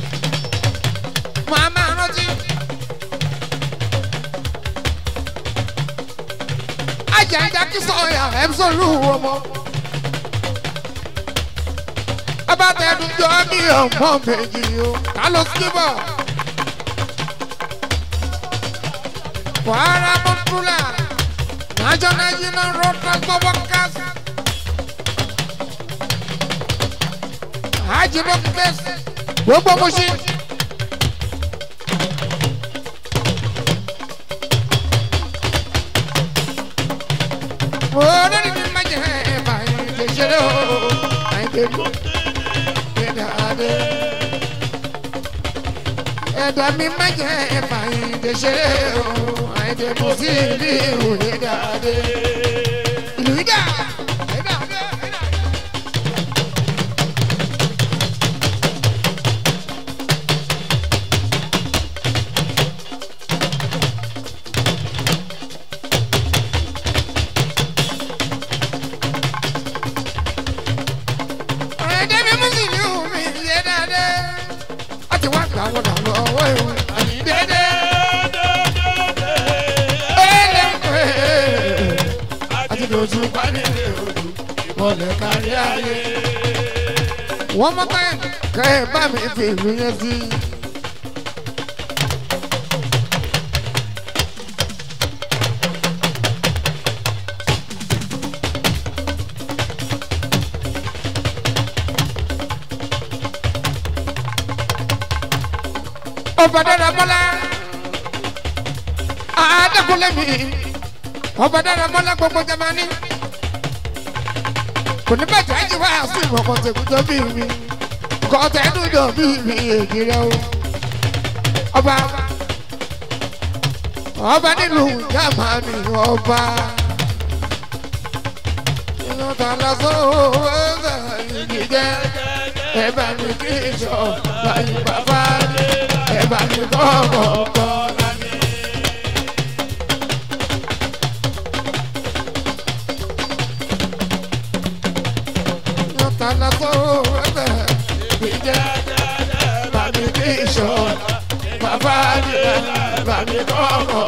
Màá máa rántí. Ajá ajá kí sọ̀yà ẹ̀mísọ̀lù ọmọ. Abátẹ̀dùjọ́ ní ọmọ méjì o, ká ló skibọ̀. Kwara Mọ́túlà, National Union Road Transport Workers. Ajibọ Place, gbogbo Muṣi. Olórí mi máa jẹ ẹ̀bà ìdè ṣeré o, àìdè mi, ẹ̀dá adé. Ẹ̀dá mi máa jẹ ẹ̀bà ìdè ṣeré o, àìdè mi sí ìlú ìhù ẹ̀dá adé. Ìlú ìdá, ẹ̀dá adé, ẹ̀dá adé. ẹ̀ẹ́dẹ́ mi mú sí ní omi yé dáadé. a ti wá gbà wọ́n dànù ọwọ́ ìwé àní dédé. ẹ̀ẹ́dẹ́ ń pè é. a ti dojú pani mọ̀lẹ́ kárí ayé. wọ́n mọ́ ká kẹ́ ẹ bá mi fi ìlú yẹn sí. ọba dára bọ́lá àádọ́kùnlé mi ọba dára bọ́lá gbogbo jamani kò ní bàjẹ́ ẹ̀jẹ̀ wá sí ìwọ̀n kan tẹ̀kújọ́ bí mi kọ́tẹ́ dúdọ̀ bí mi èdè rẹ o ọba ọba nílùú jamani ọba inú ta lásán owó ẹ̀sẹ̀ ìdíjẹ́ ẹ bá mi kí ìṣọ̀ láyé bàbá ẹ bá mi kọ́ ọ̀kọ̀ọ̀kan. tana tó ẹsẹ̀ ìjẹ́ bàbí kí ìṣọ̀ bàbá àdìyẹ bàbí kọ́ ọ̀kọ̀.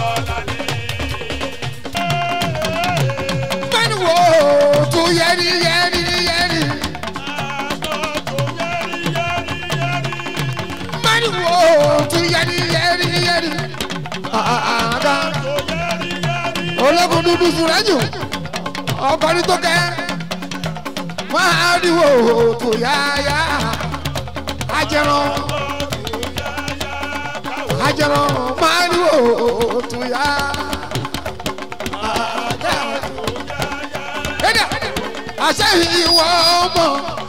Bẹ́ẹ̀ni wo tún yẹri yẹri yẹri. Bẹ́ẹ̀ni wo tún yẹri yẹri yẹri. Àdá ológun dúdú sùrẹ́jù ọkọ̀ ní tó kẹ́ máa ríwo tó yáyá ajẹran ajẹran máa ríwo tó yá. àṣẹ ìwọ ọmọ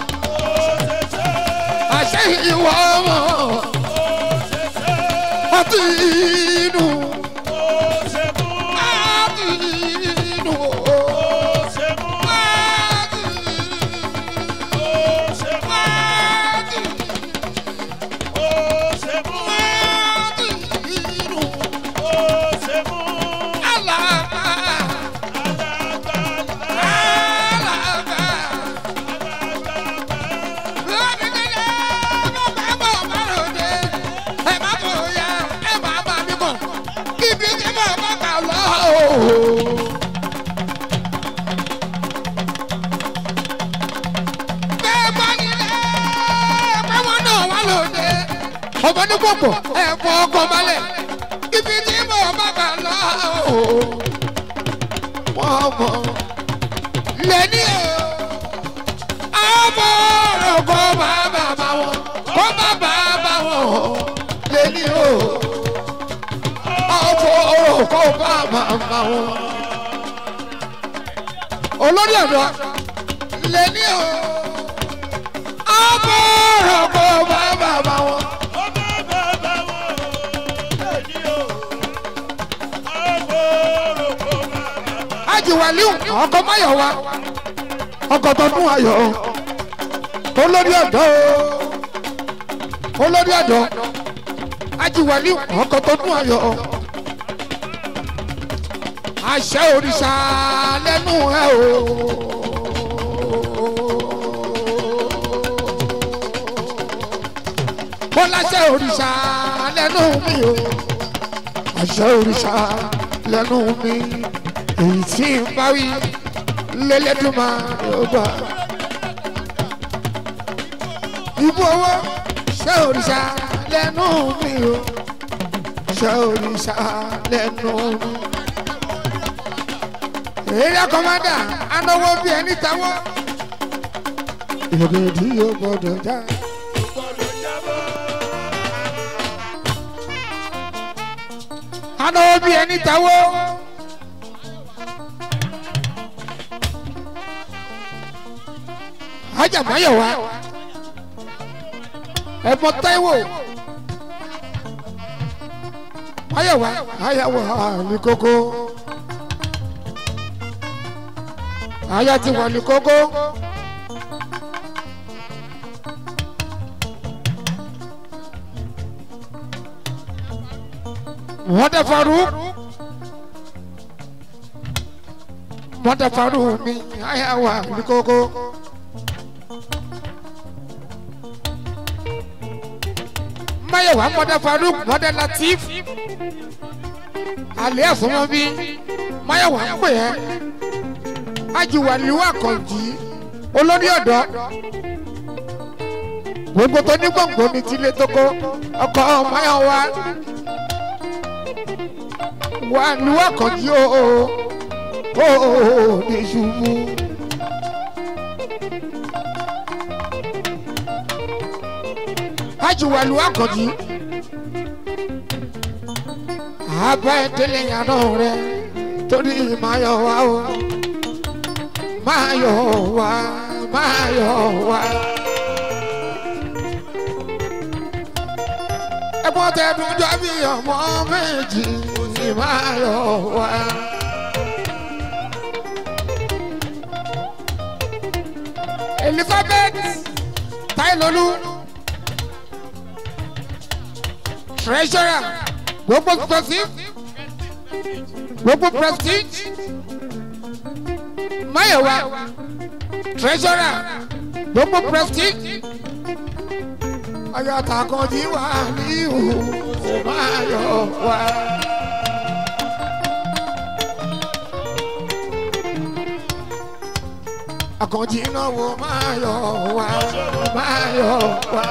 àṣẹ ìwọ ọmọ ọtí inú ọtí inú. ọmọ ní pọ̀pọ̀ ẹ̀fọ́ ọkọ̀ balẹ̀ ibi tí mo bá kà lọ. wọ́n mọ̀ lẹ́ni o ọmọ ọ̀rọ̀ kọ́ bá bàbá wọn kọ́ bá bàbá wọn lẹ́ni o ọmọ ọ̀rọ̀ kọ́ bá bàbá wọn. olórí ọ̀dọ́ lẹ́ni o ọmọ ọ̀rọ̀ kọ́ bá bàbá wọn. ajiwaliu ọkọ mayowa ọkọ tọdún ayọ̀ olórí ọ̀dọ́ olórí ọ̀dọ́ ajiwaliu ọkọ tọdún ayọ̀ àṣẹ òrìṣà lẹ́nu ẹ o. mo láṣẹ òrìṣà lẹ́nu mi o àṣẹ òrìṣà lẹ́nu mi èyí tí ń bá wí lélẹ́dùnmá ọba. Ibú owó ṣé òrìṣà lẹ́nu mi o, ṣé òrìṣà lẹ́nu mi. Èrè kọ́mádà anáwó bí ẹni táwọ́. Ìrèdí yóò gbọ́dọ̀ já. Anáwó bí ẹni táwọ́. ajá mayowa ẹ̀fọ́ Táíwò mayowa ayawo ní kókó aya ti wà ní kókó. wọ́n dẹ̀ faru wọ́n dẹ̀ faru mi ayawo ní kókó. mayowa mọdẹ faruk mọdẹ latif alẹ ẹsọmọ bí mayowa ń pè ẹ ajiwaliwa kọ̀ǹjì olórí ọ̀dọ́ gbogbo tó ní gbòǹgbò ní tilé tókó ọkọ̀ ọmọọyọ wa wà lúwà kọ̀ǹjì o o o ní ṣubú. ajiwaliwa kọ̀ǹjì abá ìdílé yàrá rẹ torí máa yọ wá o máa yọ wá máa yọ wá. ẹ̀gbọ́n tẹ̀dùn jọ bí ọmọ méjì ní máa yọ wá. Elizabeth Tailolu treasurer gbogbo prestige gbogbo prestige mayowa treasurer gbogbo prestige ayọ̀tà kan jí wà ní ìhù mayowa. Àkànjí náwó mayowa mayowa.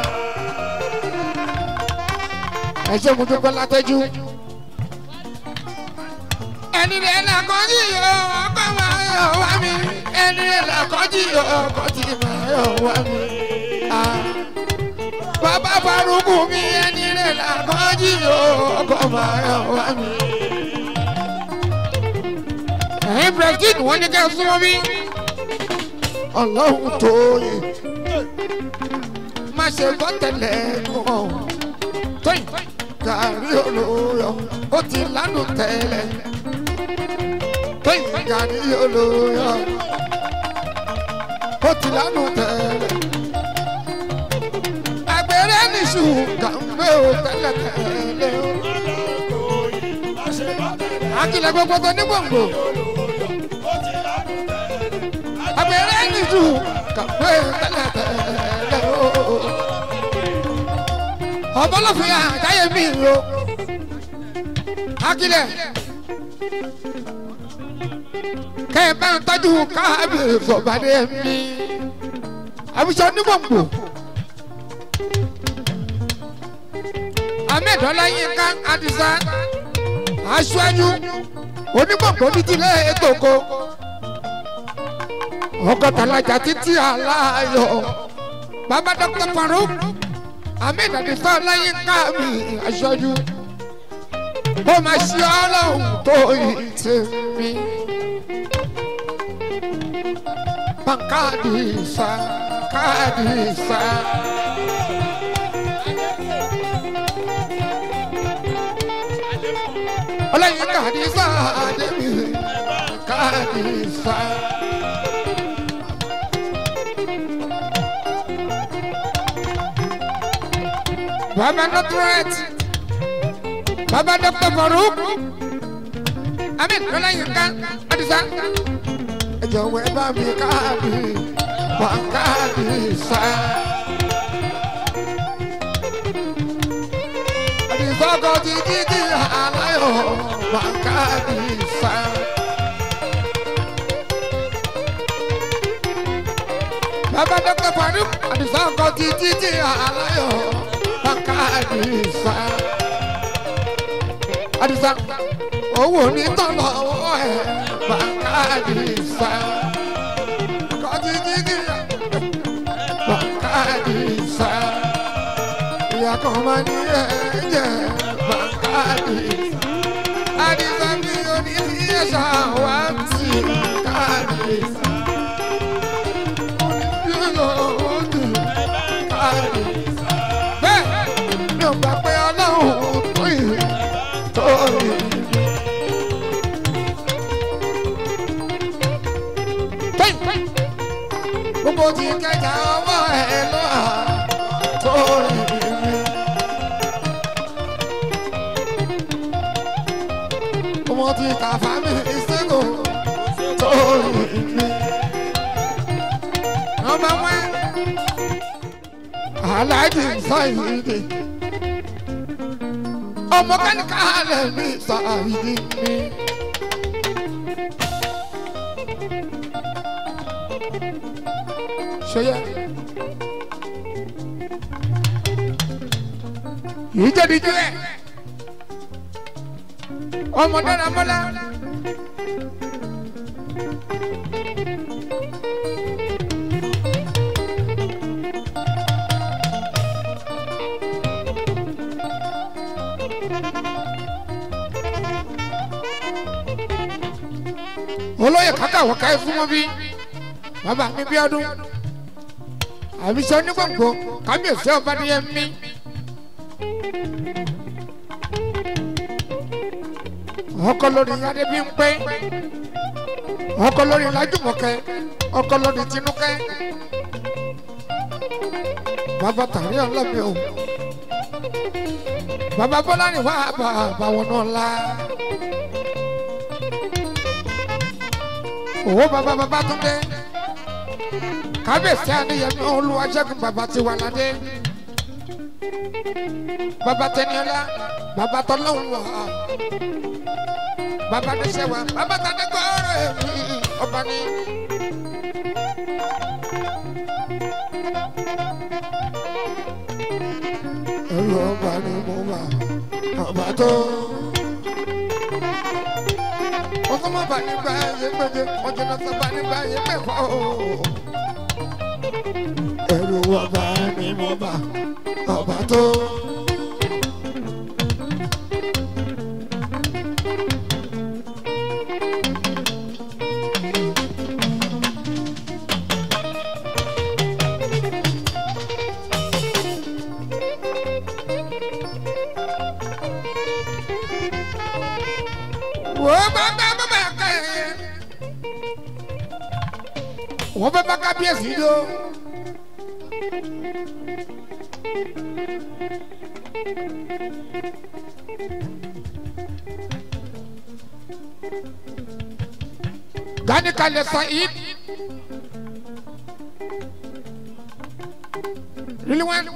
Ẹ ṣe mo dúpẹ́ látẹ́jú ẹni rẹ̀ làkọ́jú yọ ọkọ̀ máa yọ wá mi ẹni rẹ̀ làkọ́jú yọ ọkọ̀ tí máa yọ wá mi. bàbá farukù mi ẹni rẹ̀ làkọ́jú yọ ọkọ̀ máa yọ wá mi. ẹ̀yin president wọ́n ní kẹ́ ẹ súnmọ́ mi. ọlọ́run tó yẹ má ṣe gbọ́ tẹ̀lé kàn tóyìn gàrí olóyọ ó ti lánàá tẹ́lẹ̀ gani olóyọ ó ti lánàá tẹ́lẹ̀ àgbèrè nìṣù kàwé ó tẹ́lẹ̀ tẹ́lẹ̀ o. akilẹ̀ gbogbo tó ní gbòǹgbò àgbèrè nìṣù kàwé ó tẹ́lẹ̀ tẹ́lẹ̀ o. ọ̀bọ̀lọ́fin àjáyé mi o akilẹ̀ kẹ́ ẹ bá ń tọ́jú káàbìrì fọ̀bàdé mi àwùjọ onígbòǹgbò ahmed ọláyínká adisa aṣáájú onígbòǹgbò nídìílé ètòkò ọgọ́tàlájà títí aláyọ̀ bàbá dr faruk ahmed adisa ọláyínká mi aṣáájú ó máa ṣe ọlọ́run tó yìí tèmi. Pankadisa, kadisa. Ọlọ́yin kadisa, Adébí, kadisa. Baba Nutret, Baba Dr. Farouk, Amin, Ọlọ́yin kadisa ẹ jọ̀wọ́ ẹ bá mi káàdì wà káàdì sá. àdìsọ́kọ̀ ti dídì aláyọ̀ wà káàdì sá. bàbá dókítà Faruk àdìsọ́kọ̀ ti dídì aláyọ̀ wà káàdì sá. àdìsá owó ní tọ́lọ̀ owó ẹ̀ bakadisa kọjijigi bakadisa yakomani ẹjẹ bakadisa adisa mi oníyẹsà wá sí kadisa yóò ojú kadisa bẹ́ẹ̀ mi ò gbà pé ọlọ́run tó yìí tó yìí. gbogbo ti kẹta ọwọ́ ẹ lọ tó rìn mí. ọmọ ti kàfá mi ìṣègò tó rìn mí. ọmọ wọn aláàjì sáyidì ọmọ kánìkà lè mi sáyidì mi. ṣeyẹ yìí jẹ́ díjú ẹ̀ ọmọ dára mọ́lá. olóyè kàkà wọ̀ká ẹ fún wọn bí bàbá mi bí ọdún àbísọ onígbòǹgbò kábíyèsí ọba níyẹn mi. ọkọ lórí adébí ń pé ọkọ lórí lájúmọ̀kẹ́ ọkọ lórí tinúkẹ́ bàbá tàrí ọlọ́mi o bàbá bọ́lá ni wàá bá àbàwọ̀n náà la. owó bàbá bàbá tún dé kábíyèsí àníyànjú olúwaṣẹ́gun bàbá ti wà ládé bàbá tẹniọlá bàbá tọlọ́hún wà bàbá níṣẹ́ wa bàbá tàdé gbọ́rọ̀ èmi ọba ní. ẹrù ọba ni mo wà ọba tó ọkọ má bà nígbà yẹn gbẹdẹ ọjọ náà sábà nígbà yẹn mẹfà o. ẹrù ọba ni mo bà ọba tó. wọ́n bá bá bá bá ká ẹ̀. wọ́n bá bá kábíyèsí yó. gani kalẹ̀ sa'id. really one.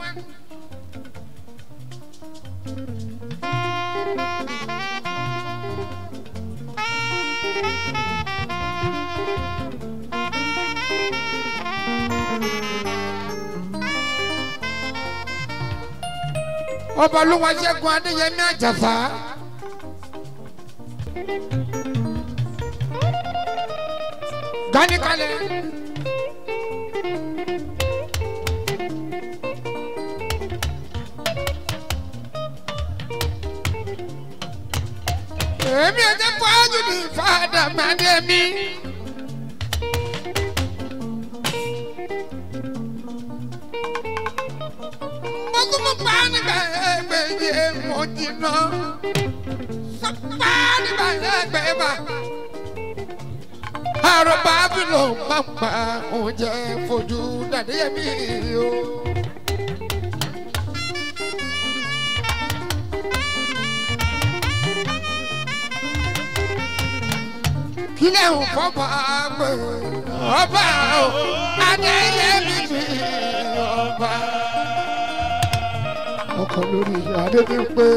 ọba olúwa ṣẹ́gun adéyẹmí àjàsá. gani kalẹ̀. èmi ò jẹ́ fọ́jú ní fàdà màdé mi. Mọ́tòmọ́ pa nígbà ẹgbẹ̀yẹ mọ́ jìnnà. Sọ́pá nígbà ẹgbẹ̀ bá. Àròbá bí ló máa ń pa oúnjẹ fojú dàdéyẹmí o. kílẹ̀ ń fọ́pọ̀ àgbẹ̀ ọba o adéyẹmí mi ọba. ọkọ lórí adébí pé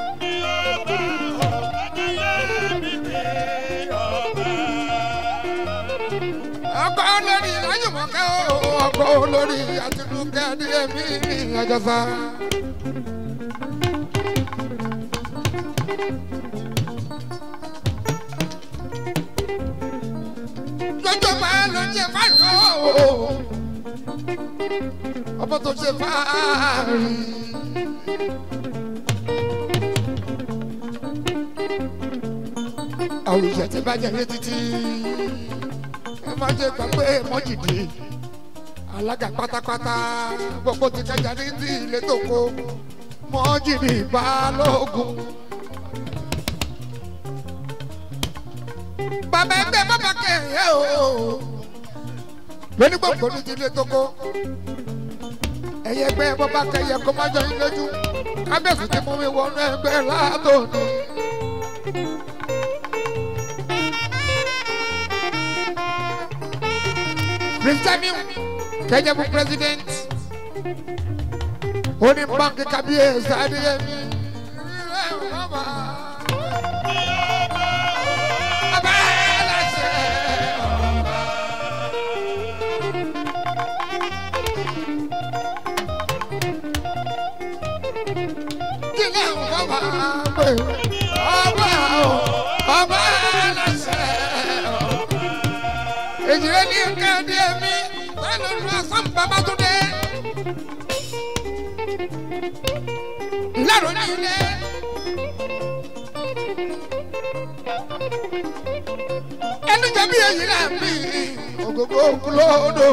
ọkọ lórí lájùmọ̀kẹ́ o ọkọ lórí àtinúkẹ́ adéyẹmí àjọsà. lọ́jọ́ máa lọ jẹ fáàrí o ọmọ tó ṣe fáàrí. àwọn ìṣẹ̀ tí bá jẹ ní títí ẹ má ṣe gbà pé mọ́jìdì alága pátápátá gbogbo ti kẹjà ní ti ilé tó kó mọ́jìdì balógun. bàbá ẹgbẹ́ bàbá kẹ̀yẹ́ o lóní gbogbo ní ti ilé tó kó ẹ̀yẹ ẹgbẹ́ bàbá kẹ̀yẹ́ kó má jọ yín lójú kábíyèsí ti mú mi wọnú ẹgbẹ́ látòní. Prince Jamiu kẹjẹ fún president ó ní báńkì kábíyèsí adéyẹmí. Bàbá ẹlẹ́sẹ̀ ní kẹ́hìndé mi sẹ́nu lu asán babatunde. lẹ́rù ní ilé. ẹnu jẹbi èyí là ń bí ògógó kúlódò.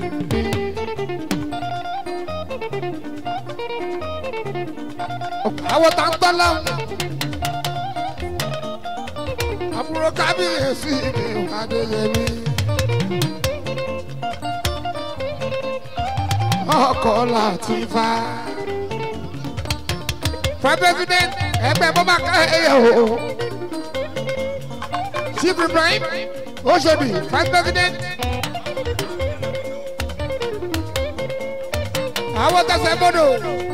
àwọn tá ń tọ́ láwọn. àbúrò kábíyèsí mi adéyẹmí. ọkọ̀ láti fa. for president ẹgbẹ́ bọ́bá káyọ̀ o. chief ibrahim oṣodi vice president. àwọn tẹsẹ̀ bọ́dọ̀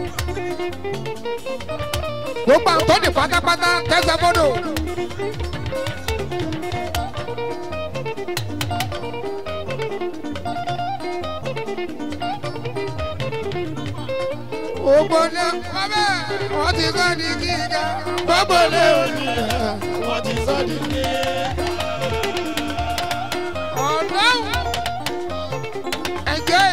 gbogbo àwọn tó ní pátápátá tẹsẹ̀ bọ́dọ̀. gbogbo ní ọbẹ̀ wọ́n ti sọ ní kíkà gbogbo ní òní wọ́n ti sọ ní kíkà. ọ̀dọ́ ẹ̀jẹ̀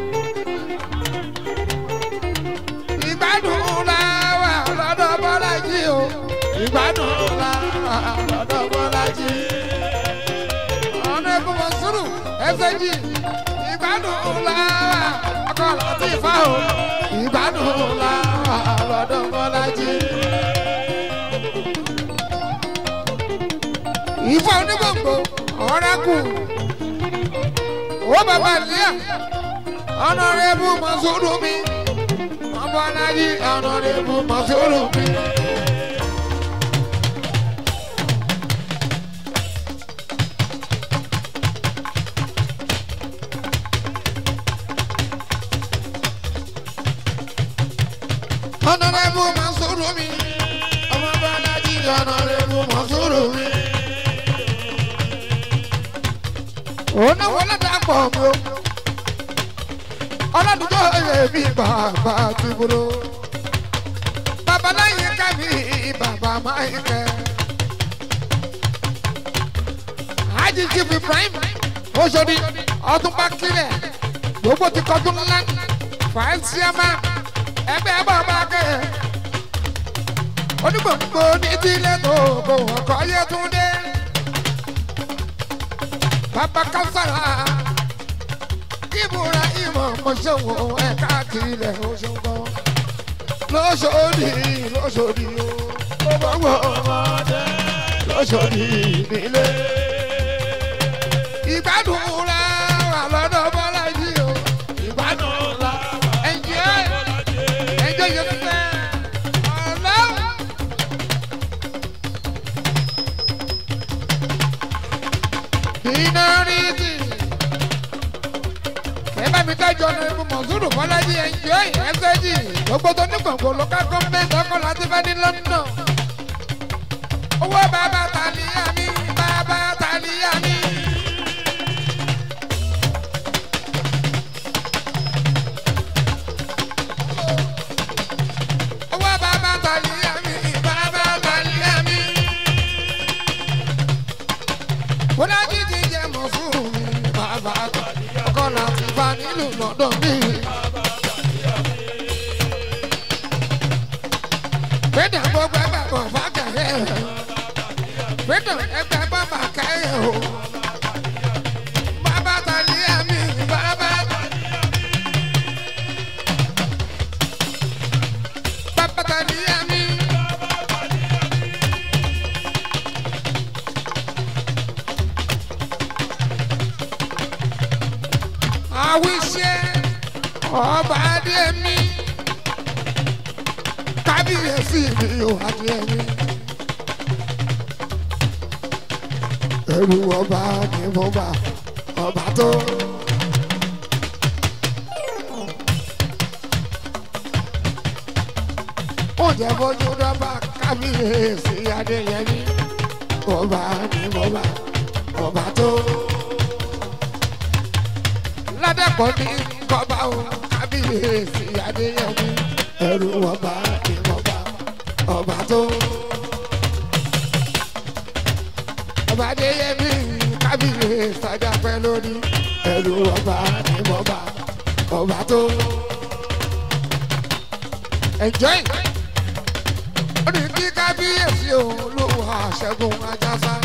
ìgbádùn la wà lọ́dọ̀ bọ́lájì o ìgbádùn la wà lọ́dọ̀ bọ́lájì. ọ̀nà ìbùmọ̀ sùúrù ẹsẹ̀ jì ìgbádùn la wà ọkọ̀ láti fà o ìgbádùn la wà lọ́dọ̀ bọ́lájì. ìfọ̀ onígbòǹgbò ọ̀rẹ́kù ó bàbá ìlíà ọ̀nàrẹ́bù mọ̀sùlù mi ọ̀bọ̀lájì ọ̀nàrẹ́bù mọ̀sùlù mi. ọ̀nàrẹ́bù mọ̀sùlù mi ọ̀bọ̀lájì ọ̀nàrẹ́bù mọ̀sùlù mi. òun náà wọlé dàpọ̀ mi o ọlọ́dúnjọ́ èmi bàbá ti bolo babaláyé kámi bàbá máa ń kẹ́ Haji Chief Ibrahim Oṣodi ọdúnbá kílẹ̀ gbogbo ti kọjú ńlá fàáṣíámà ẹgbẹ́ bàbá kẹ́ onígbòǹgbò ní tílé tó kò ọkọ̀ yẹ tún dé bàbá kására ìbúra ìmọ̀ mọ̀ṣẹ́wò ẹ̀ka tilẹ̀ oṣogbọ́ lọ́sọ̀dì lọ́sọ̀dì o gbogbo ọmọdé lọ́sọ̀dì nílé. ìgbádùn la wà lọ́dọ̀ bọ́lájì o ìgbádùn la ẹ̀jẹ̀ ẹ̀jẹ̀ yẹn ti fẹ́ ọ̀lọ́. minority ẹ bá mi dájọ́ ní ibú mọ̀súrù bọ́lájí ẹ̀jọ́ ẹ̀fẹ́jì gbogbo tó ní gbòǹgbò local government ọkọ̀ láti fẹ́ ní london. owó bàbá tàlíyà mi bàbá tàlíyà mi. owó bàbá tàlíyà mi bàbá tàlíyà mi. bọ́lájí ti jẹ́ mọ̀súrù mi bàbá tàlíyà ọkọ̀ láti bá nílùú london mi. Pédà gbogbo ẹgbẹ́ bọ̀ fákẹ́yẹ. Pédà ẹgbẹ́ bàbà kẹ́yẹ o. Bàbá tàlí ẹ̀mí bàbá. Bàbá tàlí ẹ̀mí. Àwíṣẹ́ ọba adé mi kábíyèsí mi ò adé mi. ẹrù ọba ni mo bá ọba tó. ó jẹ́ fojú dọ́gba kábíyèsí adéyẹmí ọba ni mo bá ọba tó. ládàpọ̀ ní kọ́ba o kábíyèsí adéyẹmí ẹrù ọba ni mo bá ọba tó. ọba adéyẹmí ká kábíyèsí sájà pẹ́ lórí ẹ̀rù ọba ní bọ́ba ọba tó. enjoy ó ní kí kábíyèsí olówó àṣẹgun ajásá.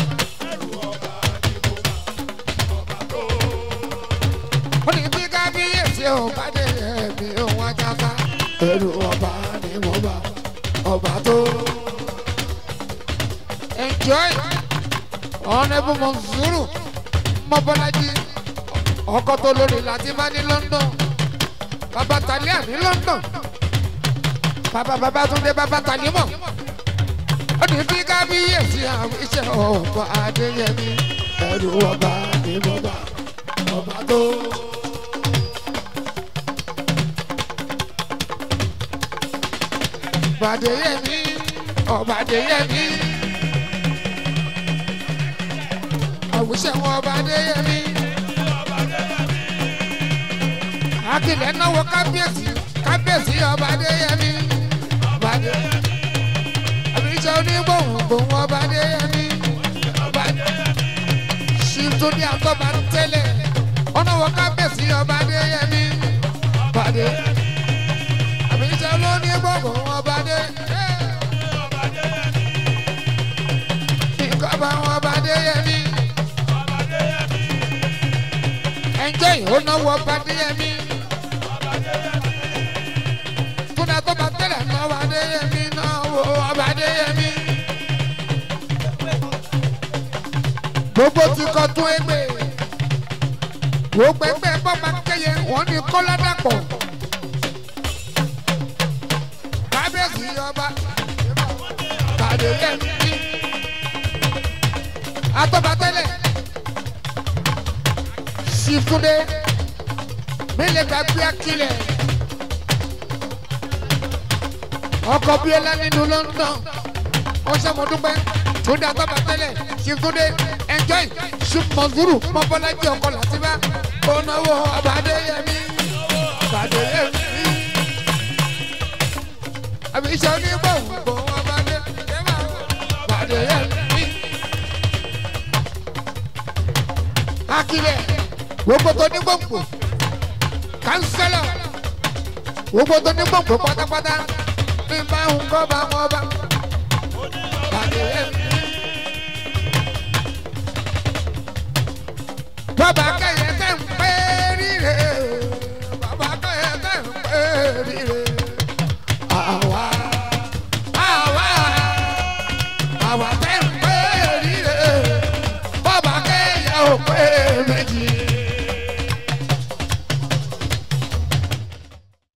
ó ní kí kábíyèsí ọba dé ẹ̀mí òun ajásá. ẹ̀rù ọba ní bọ́ba ọba tó. enjoy ọ̀nẹ́bù mọ̀nsúrù mọ́bọ́lájí ọkọ̀ tó lórí láti bá ní london bàbá talia ní london bàbá bàbá túndé bàbá talimọ̀ ó ní bí kábíyèsí àwọn iṣẹ́ ọba adéyẹmí ẹrù ọba ní bọ́bá ọba tó. Bàdéyẹmí ọba adéyẹmí. àwùjọ wọn ọba adéyẹmí. akilẹ̀ náwó kábíyèsí kábíyèsí ọba adéyẹmí. ọba adéyẹmí. àbíṣe onígbòhùngbòhùn ọba adéyẹmí. ọba adéyẹmí. ṣìtúndì àtọ́ba tẹ́lẹ̀ ọ̀nàwó kábíyèsí ọba adéyẹmí. ọba adéyẹmí. àbíṣe onígbòhùn ọba adéyẹmí. ìkọ́ba ọba adéyẹmí. ẹnjẹ́ ìhónáwó Bádéyẹmí. Kúnlá tó bá tẹ̀lé náwó Adéyẹmí náwó ọba Adéyẹmí. Gbogbo ti kọ tún égbè. Gbogbo ẹgbẹ́ bọ́ba kẹyẹ wọ́n ní kọ́lá dàpọ̀. Kábíyèsí ọba Bádéyẹmí. Atọ́ba tẹ́lẹ̀ sifunde mele gbàgbé akilẹ ọkọ bíọ́lá nínú london ọsàmọdúpẹ túndé àtọ́ba tẹ́lẹ̀ sifunde enjoy sùpọ̀nzúrù mọ́bọ́lájì ọkọ làtìbá onáwó ọbàdéyẹmí ọbàdéyẹmí àbíṣe onígbòǹgbò ọbàdéyẹmí ọbàdéyẹmí akilẹ gbogbo tó ní gbòǹgbò kánsẹ́lọ̀ gbogbo tó ní gbòǹgbò pátápátá bí n bá ń kọ́ bá wọn bá pàdé ẹ̀mí. bàbá kẹyẹ tẹ̀ ń